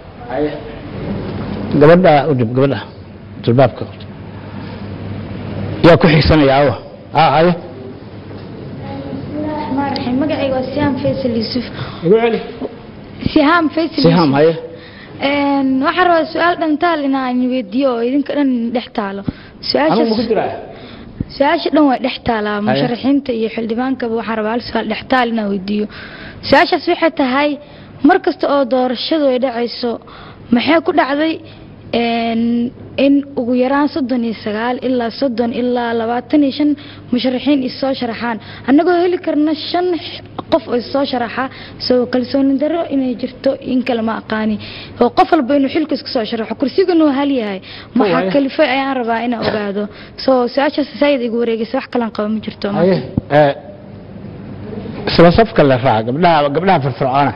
gabadha u dhib gabadha jilbaabka yaa ku xigsanaya awa ah haye magacayga waa sihaam faysal yuusuf igu celi sihaam faysal sihaam haye Een, waxaan rabaa su-aal dhantaal inaan weydiiyo oo idinka dhan dhex taalo anugu maku su-aashaas jiraa su-aasha dhan waa dhex taalaa musharaxiinta iyo xildhibaankaba waxaan rabaa hal su-aal dhex taal inaan weydiiyo su-aashaas waxay tahay mar kasta oo doorashadu ay dhacayso maxay ku dhacday een, in ugu yaraan soddon iyo sagaal ilaa soddon ilaa labaatan iyo shan musharaxiin is soo sharaxaan annagoo heli karna shan qof oo is soo sharaxa soo kalsooni darro inay jirto in kale ma aqaani oo qof walba inuu xilka isku soo sharaxo kursiganu hal yahay maxaa Waayo. kalifay ayaan rabaa inaan ogaado soo su-aashaas saayid igu wareegaysa wax kalan qaba ma jirto haye ee, isla safka le raac gabdhaha gabdhaha firfircoona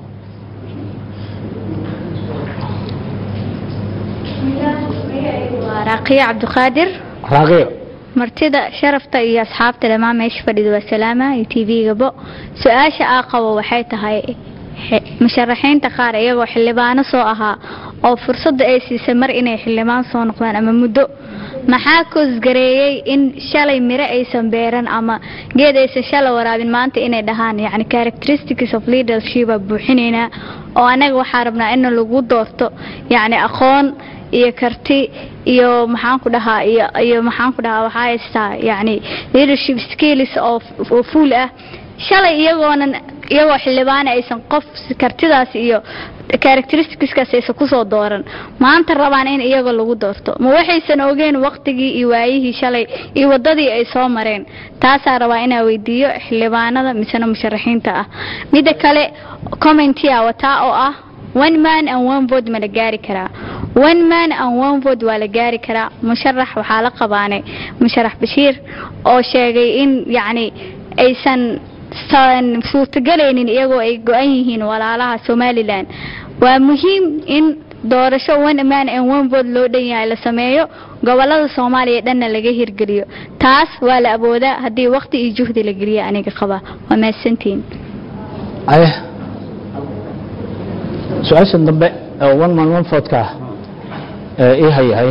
waa raaqiyo cabdiqaadir raaqiyo martida sharafta iyo asxaabta dhammaan meesha fadhida waa salaama iyo tvgabo su-aasha aa qabo waxay tahay xe- musharaxiinta qaar iyagoo xildhibaano soo ahaa oo fursadda ay siisay mar inay xildhibaan soo noqdaan ama muddo maxaa koosgareeyey in shalay miro aysan beeran ama geed aysan shalay waraabin maanta inay dhahaan yani characteristics of leadership aa buuxinaynaa oo anaga waxaa rabnaa in lagu doorto yani aqoon iyo karti iyo maxaan ku dhahaa iyo iyo maxaan ku dhahaa waxaa haystaa yani leadership skills oo oo full ah shalay iyagoonan iyagoo xildhibaana aysan qof kartidaas iyo characteristicskaas aysan kusoo dooran maanta rabaan in iyaga lagu doorto ma waxaysan ogeen waqtigii iyo waayihii shalay iyo wadadii ay soo mareen taasaa rabaa inaa weydiiyo xildhibaanada misena musharaxiinta ah mida kale commentia wataa oo ah one man and one vote ma la gaari karaa one man and one vote waa la gaari karaa musharax waxaa la qabaanay musharax bashiir oo sheegay in yacni aysan san suurtagelaynin iyagoo ay go-an yihiin walaalaha somalilan waa muhiim in doorasho one man and one vote loo dhan yahay la sameeyo gobolada soomaaliya dhanna laga hirgeliyo taas waa la awoodaa haddii waqti iyo juhdi la geliyo aniga qaba waa mahadsantihiin haye su-aashan dambe oo one man one vote-ka ah ee ii haya haye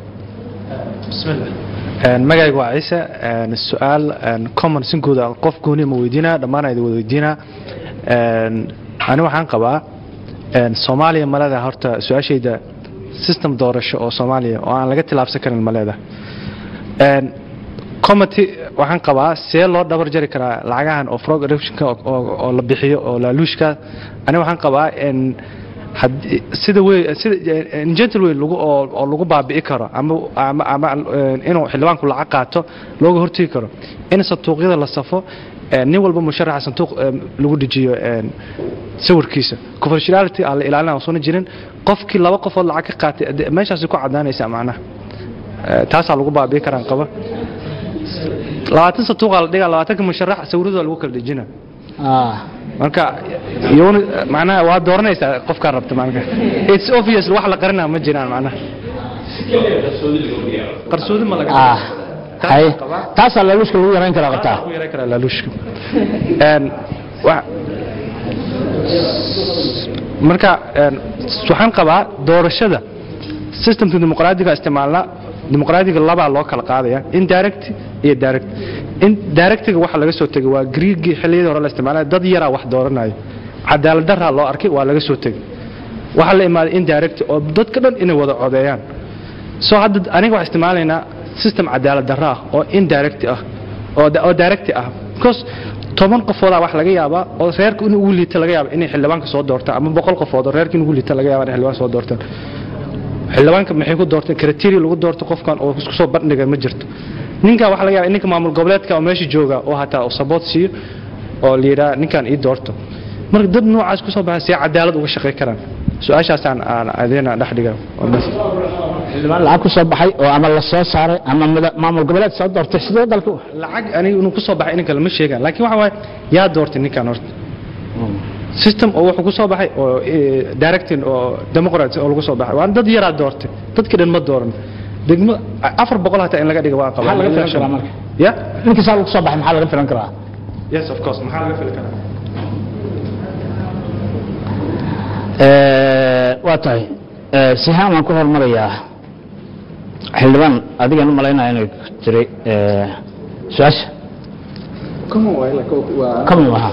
magayga waa ciise een, su-aal een, common sinkooda qof gooni ma weydiinaa dhammaan idin wada weydiinaa Een, ani waxaan qabaa een, soomaaliya ma leedahay horta su-aashayda system doorasho oo soomaaliya oo aan laga tilaabsan karin ma leedahay Een, committee waxaan qabaa see loo dhabar jari karaa lacagahan oo frog eruptionka oo- oo oo la bixiyo oo laaluushka ani waxaan qabaa een, haddii- sida wey sida in gentle way lagu oo oo lagu baabi'i karo ama ama ama een, inuu xildhibaanku lacag qaato looga hortegi karo in sanduuqyada la safo een, nin walba musharaxa sanduuq een, lagu dejiyo een, sawirkiisa confidentiality aan la ilaalin soo jirin qofkii laba qofood lacag ka qaatay de- meeshaasi ku cadaanaysa macnaha Ee, taasaa lagu baabi'i karaan qaba labaatan sanduuqaa la dhigaa labaatanka musharax sawirada lagu kala dejina marka iyona macnaha waa dooranaysaa qofkaa rabta macnaha it's obvious wax la qarinaa ma jiraan macnaha qarsoodi ma laga ah haye taasaa laaluushka lagu yarayn karaa qabtaa ku yaran karaa laaluushka Een, wa- marka een, waxaan qabaa doorashada systemka dimuqraadiga isticmaalna dimuqraadiga labaa loo kala qaadaya indirect iyo direct in directiga waxa laga soo tegay waa griigii xilliyadii hore la isticmaalaya dad yaraa wax dooranayo cadaalad daraa loo arkay waa laga soo tegay waxaa la imaaday indirect oo dadka dhan inay wada codeeyaan soo hadda aniga waxaan isticmaalaynaa system cadaalad darro ah oo indirect ah oo oo direct ah because toban qofoodaa wax laga yaabaa oo reerka in ugu liita laga yaaba inay xildhibaanka soo doortaan ama boqol qofood oo reerka in ugu liita laga yaaba inay xildhibaan soo doortaan xildhibaanka maxay ku doorteen criteria lagu doorto qofkan oo isku soo bandhiga ma jirto ninka waxa laga yaaba in ninka maamul goboleedka oo meesha jooga oo hataa oo support siiyo oo la yidhaha ninkan ii doorto marka dad noocaas ku soo baxay see cadaalad uga shaqay karaan su-aashaasaan aan adeena dhex dhiga waa bas xildhibaan lacag ku soo baxay oo ama la soo saaray ama mada- maamul goboleed soo doortay sidee dalka u- lacag aniga inuu ku soo baxay ininka lama sheegaan laakiin waxa waaye yaa doortay ninkan horta system oo wuxuu ku soo baxay oo eh, directing oo democrat oo lagu soo baxay waa dad yaraa doortay dadkii dhan ma dooran degmo afar boqol hataa in laga dhiga waa qabaa Maxaa laga filan karaa marka? ya ninkii saa lagu soo baxay maxaa laga filan karaa yes of course maxaa laga fili karaa waa tahay sihaan waan ku hormarayaa xildhibaan adigan u malaynaya inay jiray su-aasha common waha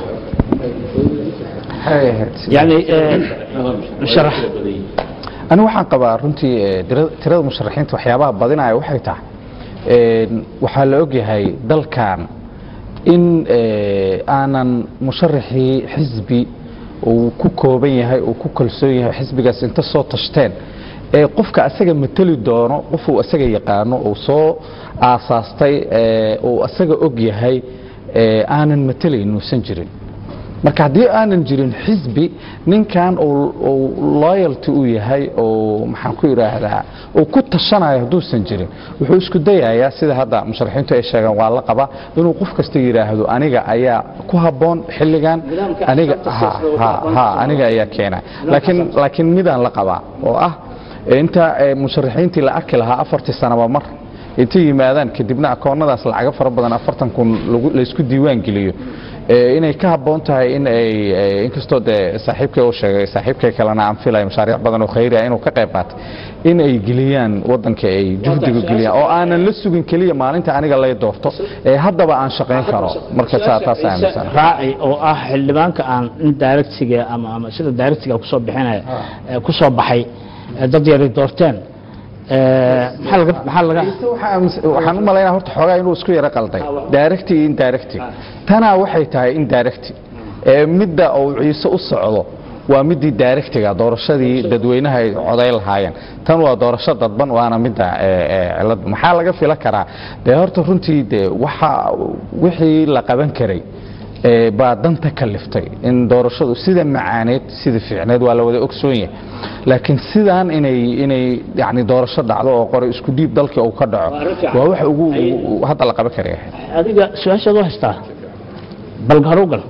yani sharax ani waxaan qabaa runtii eh, tira- tirada musharaxiinta waxyaabaha badinaya waxay tahay een, waxaa la ogyahay dalkan in eh, aanan musharaxii xisbi uu ku kooban yahay uu ku kalsoon yahay xisbigaas inta soo tashteen ee qofka asaga mateli doono qofuu asaga yaqaano uu soo aasaastay ee, uu asaga og yahay ee, aanan matelayn uusan jirin marka haddii aanan jirin xisbi ninkan uu uu loyalty u yahay oo maxaan ku idhaahdaa uu ku tashanayo hadduusan jirin wuxuu isku dayayaa sida hadda musharaxiintu ay sheegaan waa la qaba inuu qof kasta yidhaahdo aniga ayaa ku habboon xilligan aniga ha ha ha aniga ayaa keena laakiin laakiin midaan la qabaa oo ah inta eh, musharaxiintii la arki lahaa afartii sanaba mar intay yimaadaan kadibna akoonnadaas lacago fara badan afartan kun lagu- laysku diiwaan geliyo ee, inay ka habboon tahay in ay ee, inkastoo dee saaxiibkay uu sheegay saaxiibkay kalena aan filaya mashaariic badan oo khayri ah inuu ka qayb qaatay in ay geliyaan waddanka ay juhdiga geliyaan oo aanan la sugin keliya maalinta aniga lay doorto ee haddaba aan shaqayn karo marka saa taas aaminsan raaci oo ah xildhibaanka aan in directiga ama ama sida directiga kusoo bixinaya ee kusoo baxay ee dad yari doorteen ee, maxaa laga maxaa laga waxaan u malaynaa horta xoogaa inuu isku yaro qalday direct iyo indirect tanaa waxay tahay indirect ee midda uu ciise u socdo waa midii directiga doorashadii dadweynaha ay coday lahaayeen tan waa doorasho dadban waana midda ee, ee, cilad maxaa laga fila karaa dee horta runtii dee waxa wixii la qaban karay ee, baa danta kaliftay in doorashadu sida macaaneed sida fiicneed waa la wada ogsoon yahay laakiin sidaan inay inay yani doorasho dhacdo oo qore isku dhiib dalkii uu ka dhaco waa wax ugu ugu- hadda la qaban karaya adiga su-aashaad u haystaa bal haru gal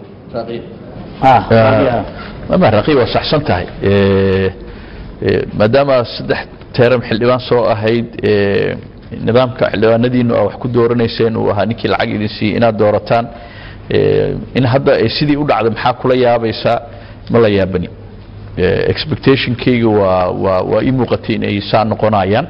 ah mama raqiib waa saxsan tahay Eh, eh, maadaama saddex teeram xildhibaan soo ahayd eh, nidaamka xildhibaanadiinu aa wax ku dooranayseen uu ahaa ninkii lacag idin siiyey inaad doorataan Eh, in hadda ay sidii u dhacday maxaa kula yaabaysaa ma la yaabani Eh, expectationkayga waa waa waa ii muuqatay inay saa noqonayaan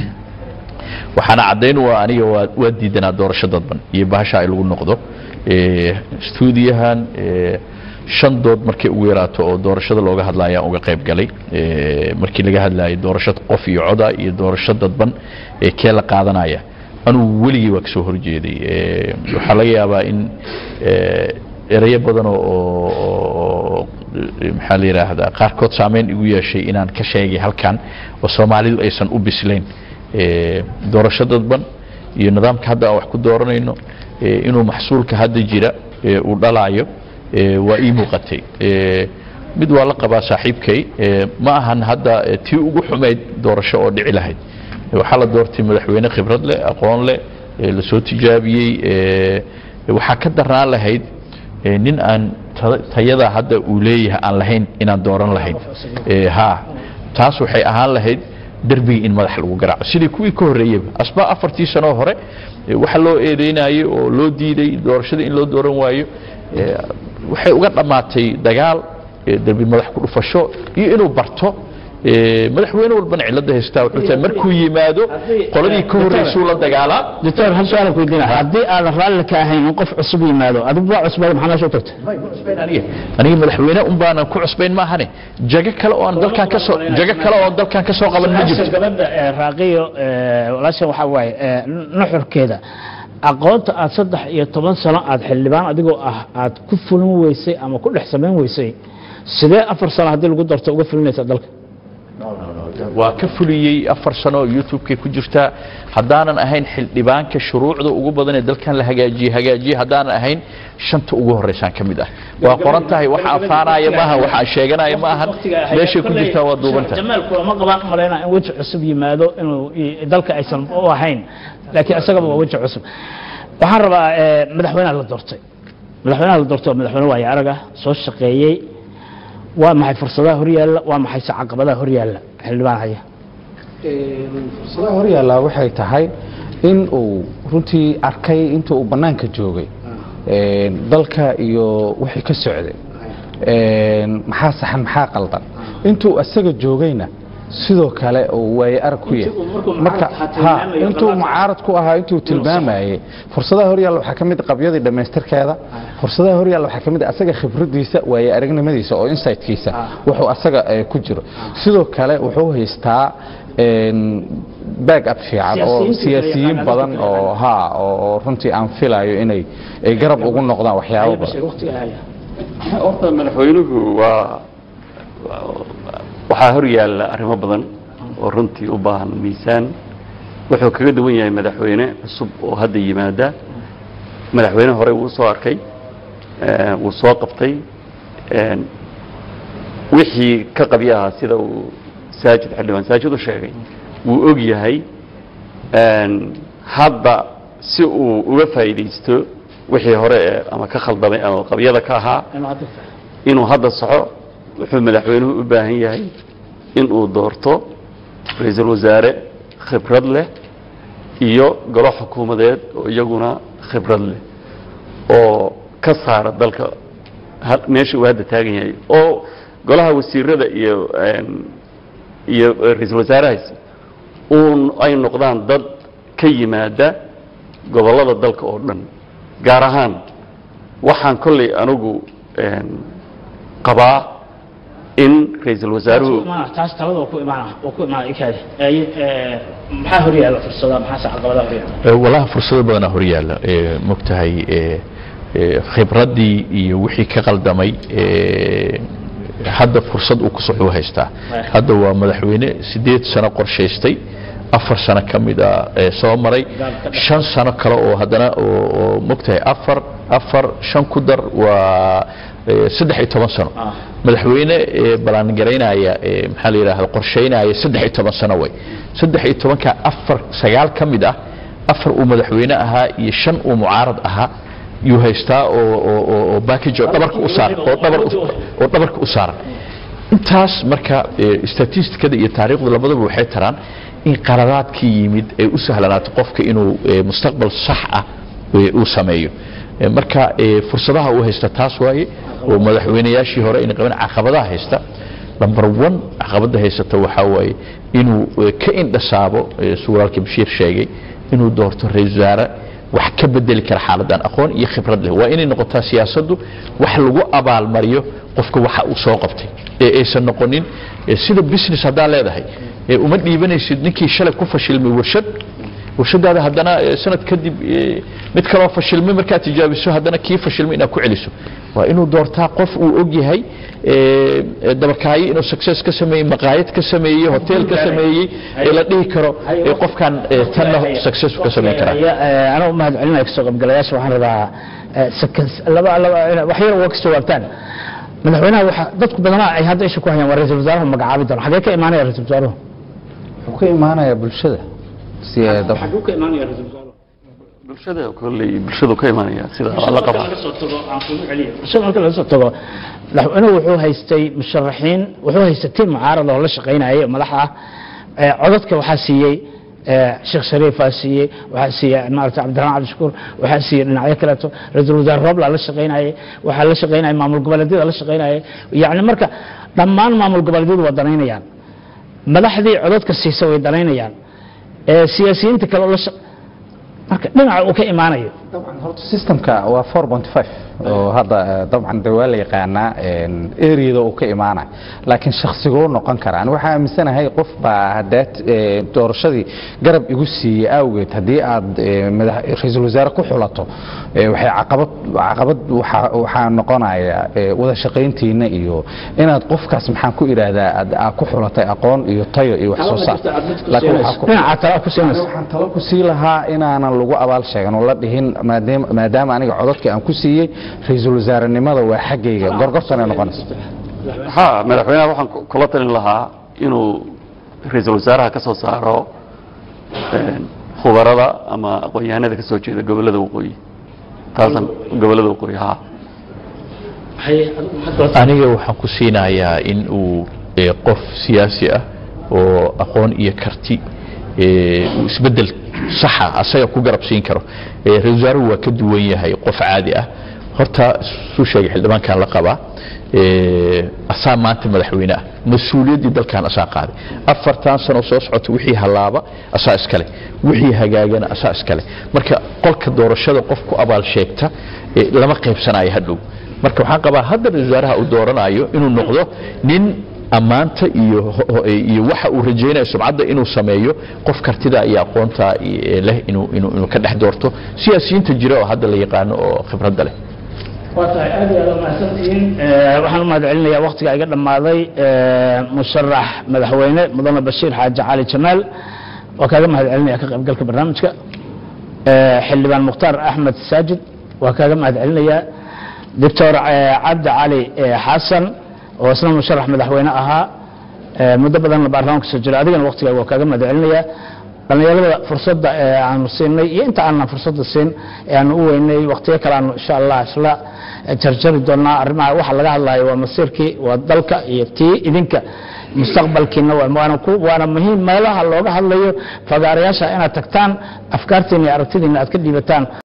waxaana caddayn waa aniga waa waa diidanaa doorasho dadban iyo bahasha ay lagu noqdo Eh, stuudiyahan eh, shan dood markay ugu yaraato oo doorashada looga hadlaya aan uga qayb galay Eh, markii laga hadlayay doorasho qof iyo coda iyo doorasho dadban ee kee la qaadanaya anugu weligii waa kasoo horjeeday Eh, waxaa laga yaabaa in eh, erayo badan oo oo- oo eh, maxaa la yidhaahdaa qaarkood saameyn igu yeeshay inaan ka sheegay halkan oo soomaalidu aysan u bislayn Eh, doorasho dadban iyo nidaamka hadda aan wax ku dooranayno eh, inuu maxsuulka hadda jira eh, uu dhalaayo eh, waa ii muuqatay Eh, mid waa la qabaa saaxiibkay eh, ma ahan hadda eh, tii ugu xumayd doorasho oo dhici lahayd Eh, waxaa la doortay madaxweyne khibrad leh aqoon leh eh, lasoo tijaabiyey eh, waxaa ka darnaan lahayd eh, nin aan ta- tayada hadda uu leeyahay aan lahayn inaan dooran lahayn Eh, ha taas waxay ahaan lahayd derbiga in madax lagu garaaco sidii kuwii ka horreeyeyba asbaa afartii sanoo hore eh, waxa loo eedeynayay oo loo diiday doorashada in loo dooran waayo eh, waxay uga dhammaatay dagaal eh, derbi madax ku dhufasho iyo inuu barto eh, madaxweyne walbana cilada haystaa wuxuu tahay markuu yimaado qoladii ka horreysuu la dagaalaa doctor hal su-aal ku weydiina haddii aadan raalli ka ahayn in qof cusub yimaado adigu waa cusbada maxaa meesha u tagtay aniga aniga madaxweyne un baanan ku cusbayn maahane jago kale oo aan dalkan ka soo jago kale oo dalkan ka soo qaban ma jirto gabadha ee, raaqiyo ee, walaashan waxaa waaye ee, nuxurkeeda aqoonta aad saddex iyo toban sano aad xildhibaan adigoo ah aad ku fulin weysay ama ku dhex samayn weysay sidee afar sano haddii lagu darto uga fulinaysa dalka waa ka fuliyey afar sano oo youtube-kay ku jirtaa haddaanan ahayn xildhibaanka shuruucda ugu badan ee dalkan la hagaajiyey hagaajiyey haddaanan ahayn shanta ugu horeysaan ka mid ah waa qoran tahay waxa afaanaya maahan waxa aan sheeganaya ma ahan meeshay ku jirtaa waa duuban tahay jamaal kulama qabaan u malaynaa in weji cusub yimaado inuu i- dalka aysan u ahayn laakiin isagaba waa weji cusub waxaan rabaa ee, madaxweynaha la doortay madaxweynaha la doortay waa madaxweyne waayo arag ah soo shaqeeyey waa maxay fursadaha horyaalla waa maxay se caqabadaha horyaalla xildhibaan haya fursadaha horyaallaa waxay tahay in uu runtii arkay inta uu bannaanka joogay een, dalka iyo wixii ka socday een, maxaa saxan maxaa qaldan intuu asaga joogayna sidoo kale uu waaye arag ku yahay marka ha intuu mucaarad ku ahaa intuu tilmaamayay fursadaha horyaalla waxaa ka mid ah qabyadii dhammaystirkeeda fursadaha horyaalla waxaa ka mid ah asaga khibradiisa waaye aragnimadiisa oo insightkiisa wuxuu asaga eh, ku jiro sidoo kale wuxuu haystaa een, back up fiican oo Siyaasiyiinta siyaasiyiin yaqaanada badan dadka oo ha oo oo runtii aan filayo inay ay garab ugu noqdaan waxyaabo badan horta madaxweynuhu waa waxaa hor yaalla arrimo badan oo runtii u baahan miisaan wuxuu kaga duwan yahay madaxweyne cusub oo hadda yimaada madaxweyne hore wuu soo arkay eh, wuu soo qabtay een, wixii ka qabya ahaa sida uu saajid xildhibaan saajid u sheegay wuu og yahay een, hadda si uu uga faa'iidaysto wixii hore ee ama ka khaldamay ama qabyada ka ahaa inuu hadda soco wuxuu madaxweynuhu u baahan yahay inuu doorto ra-iisul wasaare khibrad leh iyo golo xukuumadeed oo iyaguna khibrad leh oo ka saara dalka ha- meesha uu hadda taagan yahay oo golaha wasiirada iyo een, iyo ra-iisul wasaarahaasi uun ay noqdaan dad ka yimaada gobollada dalka oo dhan gaar ahaan waxaan kolley anigu een, qabaa in ra-iisul wasaaruhu taas talada waa ku imaana waa ku imaana ikaade maxaa hor yaalla fursada maxaase caqabadaha hor yaalla Eh, walahi fursado badanaa horyaalla Eh, mogtahay eh, eh, khibraddii iyo wixii ka qaldamay eh, hadda fursad uu ku soxuu haystaa hadda waa madaxweyne sideed sano qorshaystay afar sano ka mid a eh, soo maray shan sano kale oo haddana oo oo mogtahay afar afar shan ku dar waa eh, saddex iyo toban sano madaxweyne ee ballaangaraynaya ee maxaa la yidhaahda qorshaynaya saddex iyo toban sano way saddex iyo tobanka afar sagaal ka mid ah afar uu madaxweyne ahaa iyo shan uu mucaarad ahaa yuu haystaa oo oo oo oo package oo dhabarka u saaran oo dhabar u- oo dhabarka u saaran intaas marka eh, statistikada iyo taariikhdu labadaba waxay taraan in qaladaadkii yimid ay u sahlanaato qofka inuu eh, mustaqbal sax ah eh, uu sameeyo Eh, marka eh, fursadaha uu haysta taas waaye oo madaxweynayaashii hore ayna qabin caqabadaha haysta number one caqabada haysata waxaa waaye inuu eh, ka indhasaabo eh, suu walaalkii bashiir sheegay inuu doorto ra-iisul wasaare wax ka bedeli kara xaaladan aqoon iyo khibrad leh waa inay noqotaa siyaasaddu wax lagu abaalmariyo qofka waxa uu soo qabtay ee aysan noqonin eh, sida business haddaa leedahay ee uma dhiibanaysid ninkii shalay ku fashilmay warshad warshadaada haddana eh, sanad kadib eh, mid kaloo fashilmay markaad tijaabiso haddana kii fashilmay inaad ku celiso waa inuu doortaa qof uu og yahay eh, eh, dabakaayo inuu success ka sameeyey maqaayad ka sameeyey hotel ka sameeyey ee la dhihi karo eh, qofkan eh, tanna success ka sameyn karaa anaa u mahad celinaya kasoo qaybgalayaasha waxaan rabaa eh, seconds laba laba wax yar waa ka jawaabtaan madaxweynaha waxa dadku badanaa ay hadda isha ku hayaan waa ra-iisul wasaaruhu magacaabi doona xagee ka imaanaya ra-iisul wasaaruhu wuxuu ka imaanayaa bulshada si ay dab- xaguu ka imaanaya ra-iisul wasaaruhu bulshada kolley bulshadu ka imanaya sida waa la qabaa bulshada marka laga soo tago madaxweynuhu wuxuu haystay musharaxiin wuxuu haystay tiim mucaarad oo la shaqaynayay oo madax ah Eh, codadka waxaa siiyey eh, sheekh shariifaa siiyey waxaa siiyey maarata cabdiraxmaan cabdishakuur waxaa siiyey dhinacyo kaleeto ra-iisul wasaare roobla la shaqaynayay waxaa la shaqaynayay maamul goboleedyada la shaqaynayay yacni marka dhammaan maamul goboleedyadu waa danaynayaan madaxdii codadka siisa way danaynayaan Eh, siyaasiyiinta kale oo la shaq- marka dhinaca uu ka imaanayo systemka waa 4.5 oo hadda eh, dabcan de waa la yaqaanaa een, areada uu ka imaanay laakiin shaksiguu noqon karaa Ani waxaa aaminsanahay qof baa haddaad eh, doorashadii garab igu siiyey awgeed haddii aad eh, madax- ra-iisul wasaare ku xulato eh, waxay caqabad caqabad waxaa waxaa noqonaya eh, wada shaqayntiina iyo inaad qofkaas maxaan ku idhaahdaa aad aad ku xulatay aqoon iyo tayo iyo wax soo saar laakiin waxaa ku- dhinaca tala ku siinaysa waxaan talo ku sii lahaa inaanan lagu abaal sheegan oo la dhihin maadaama maadaama aniga codadka aan ku siiyey ra-iisul wasaarenimada waa xaggayga gorgortanay noqonaysa ha madaxweynaha waxaan ku- kula talin lahaa inuu ra-iisul wasaaraha ka soo saaro een, khubarada ama aqoon-yahanada ka soo jeeda gobollada waqooyi taasan gobollada waqooyi ha aniga waxaan ku siinayaa in uu eh, qof siyaasi ah oo aqoon iyo karti eh, uu isbedel saxa asaga ku garab siin karo Eh, ra-iisul wasaaruhu waa ka duwan yahay qof caadi ah horta suu sheegay xildhibaankan la qabaa eh, asaa maanta madaxweyne ah mas-uuliyaddii dalkan asaa qaaday afartan sano soo socota wixii hallaaba asaa iskale wixii hagaagana asaa iskale marka qolka doorashada qof ku abaal sheegta eh, lama qaybsanayo hadhow marka waxaan qabaa hadda ra-iisul wasaaraha uu dooranayo inuu noqdo nin ammaanta iyo ho- iyo waxa uu rajaynayo sumcadda inuu sameeyo qof kartida iyo aqoonta eh, leh inuu inuu inuu ka dhex doorto siyaasiyiinta jira oo hadda la yaqaano oo khibradda leh waa tahay aad iyo aad u mahadsantihiin Eh, waxaan u mahad celinayaa waktiga iga dhammaaday eh, musharax madaxweyne mudane bashiir xaaji cali jamaal waa kaaga mahad celinaya ka qaybgalka barnaamijka Eh, xildhibaan mukhtaar axmed saajid waa kaaga mahad celinayaa doctor eh, cabdi cali eh, xasan oo isna musharax madaxweyne ahaa Eh, muddo badanna baarlamaanka soo jira adigana waktigaaga waa kaaga mahad celinayaa dhallinyarada fursadda ee aanu siinay iyo inta aanan fursadda siin ee aanu u weynay waktiyo kale aanu insha allah isla jarjari doonaa arrimaha waxa laga hadlayo waa masiirkii waa dalka iyo tii idinka mustaqbalkiina waa- waana ku- waana muhiim meelaha looga hadlayo fagaarayaasha inaad tagtaan afkaartiina iyo aragtidiina aad ka dhiibataan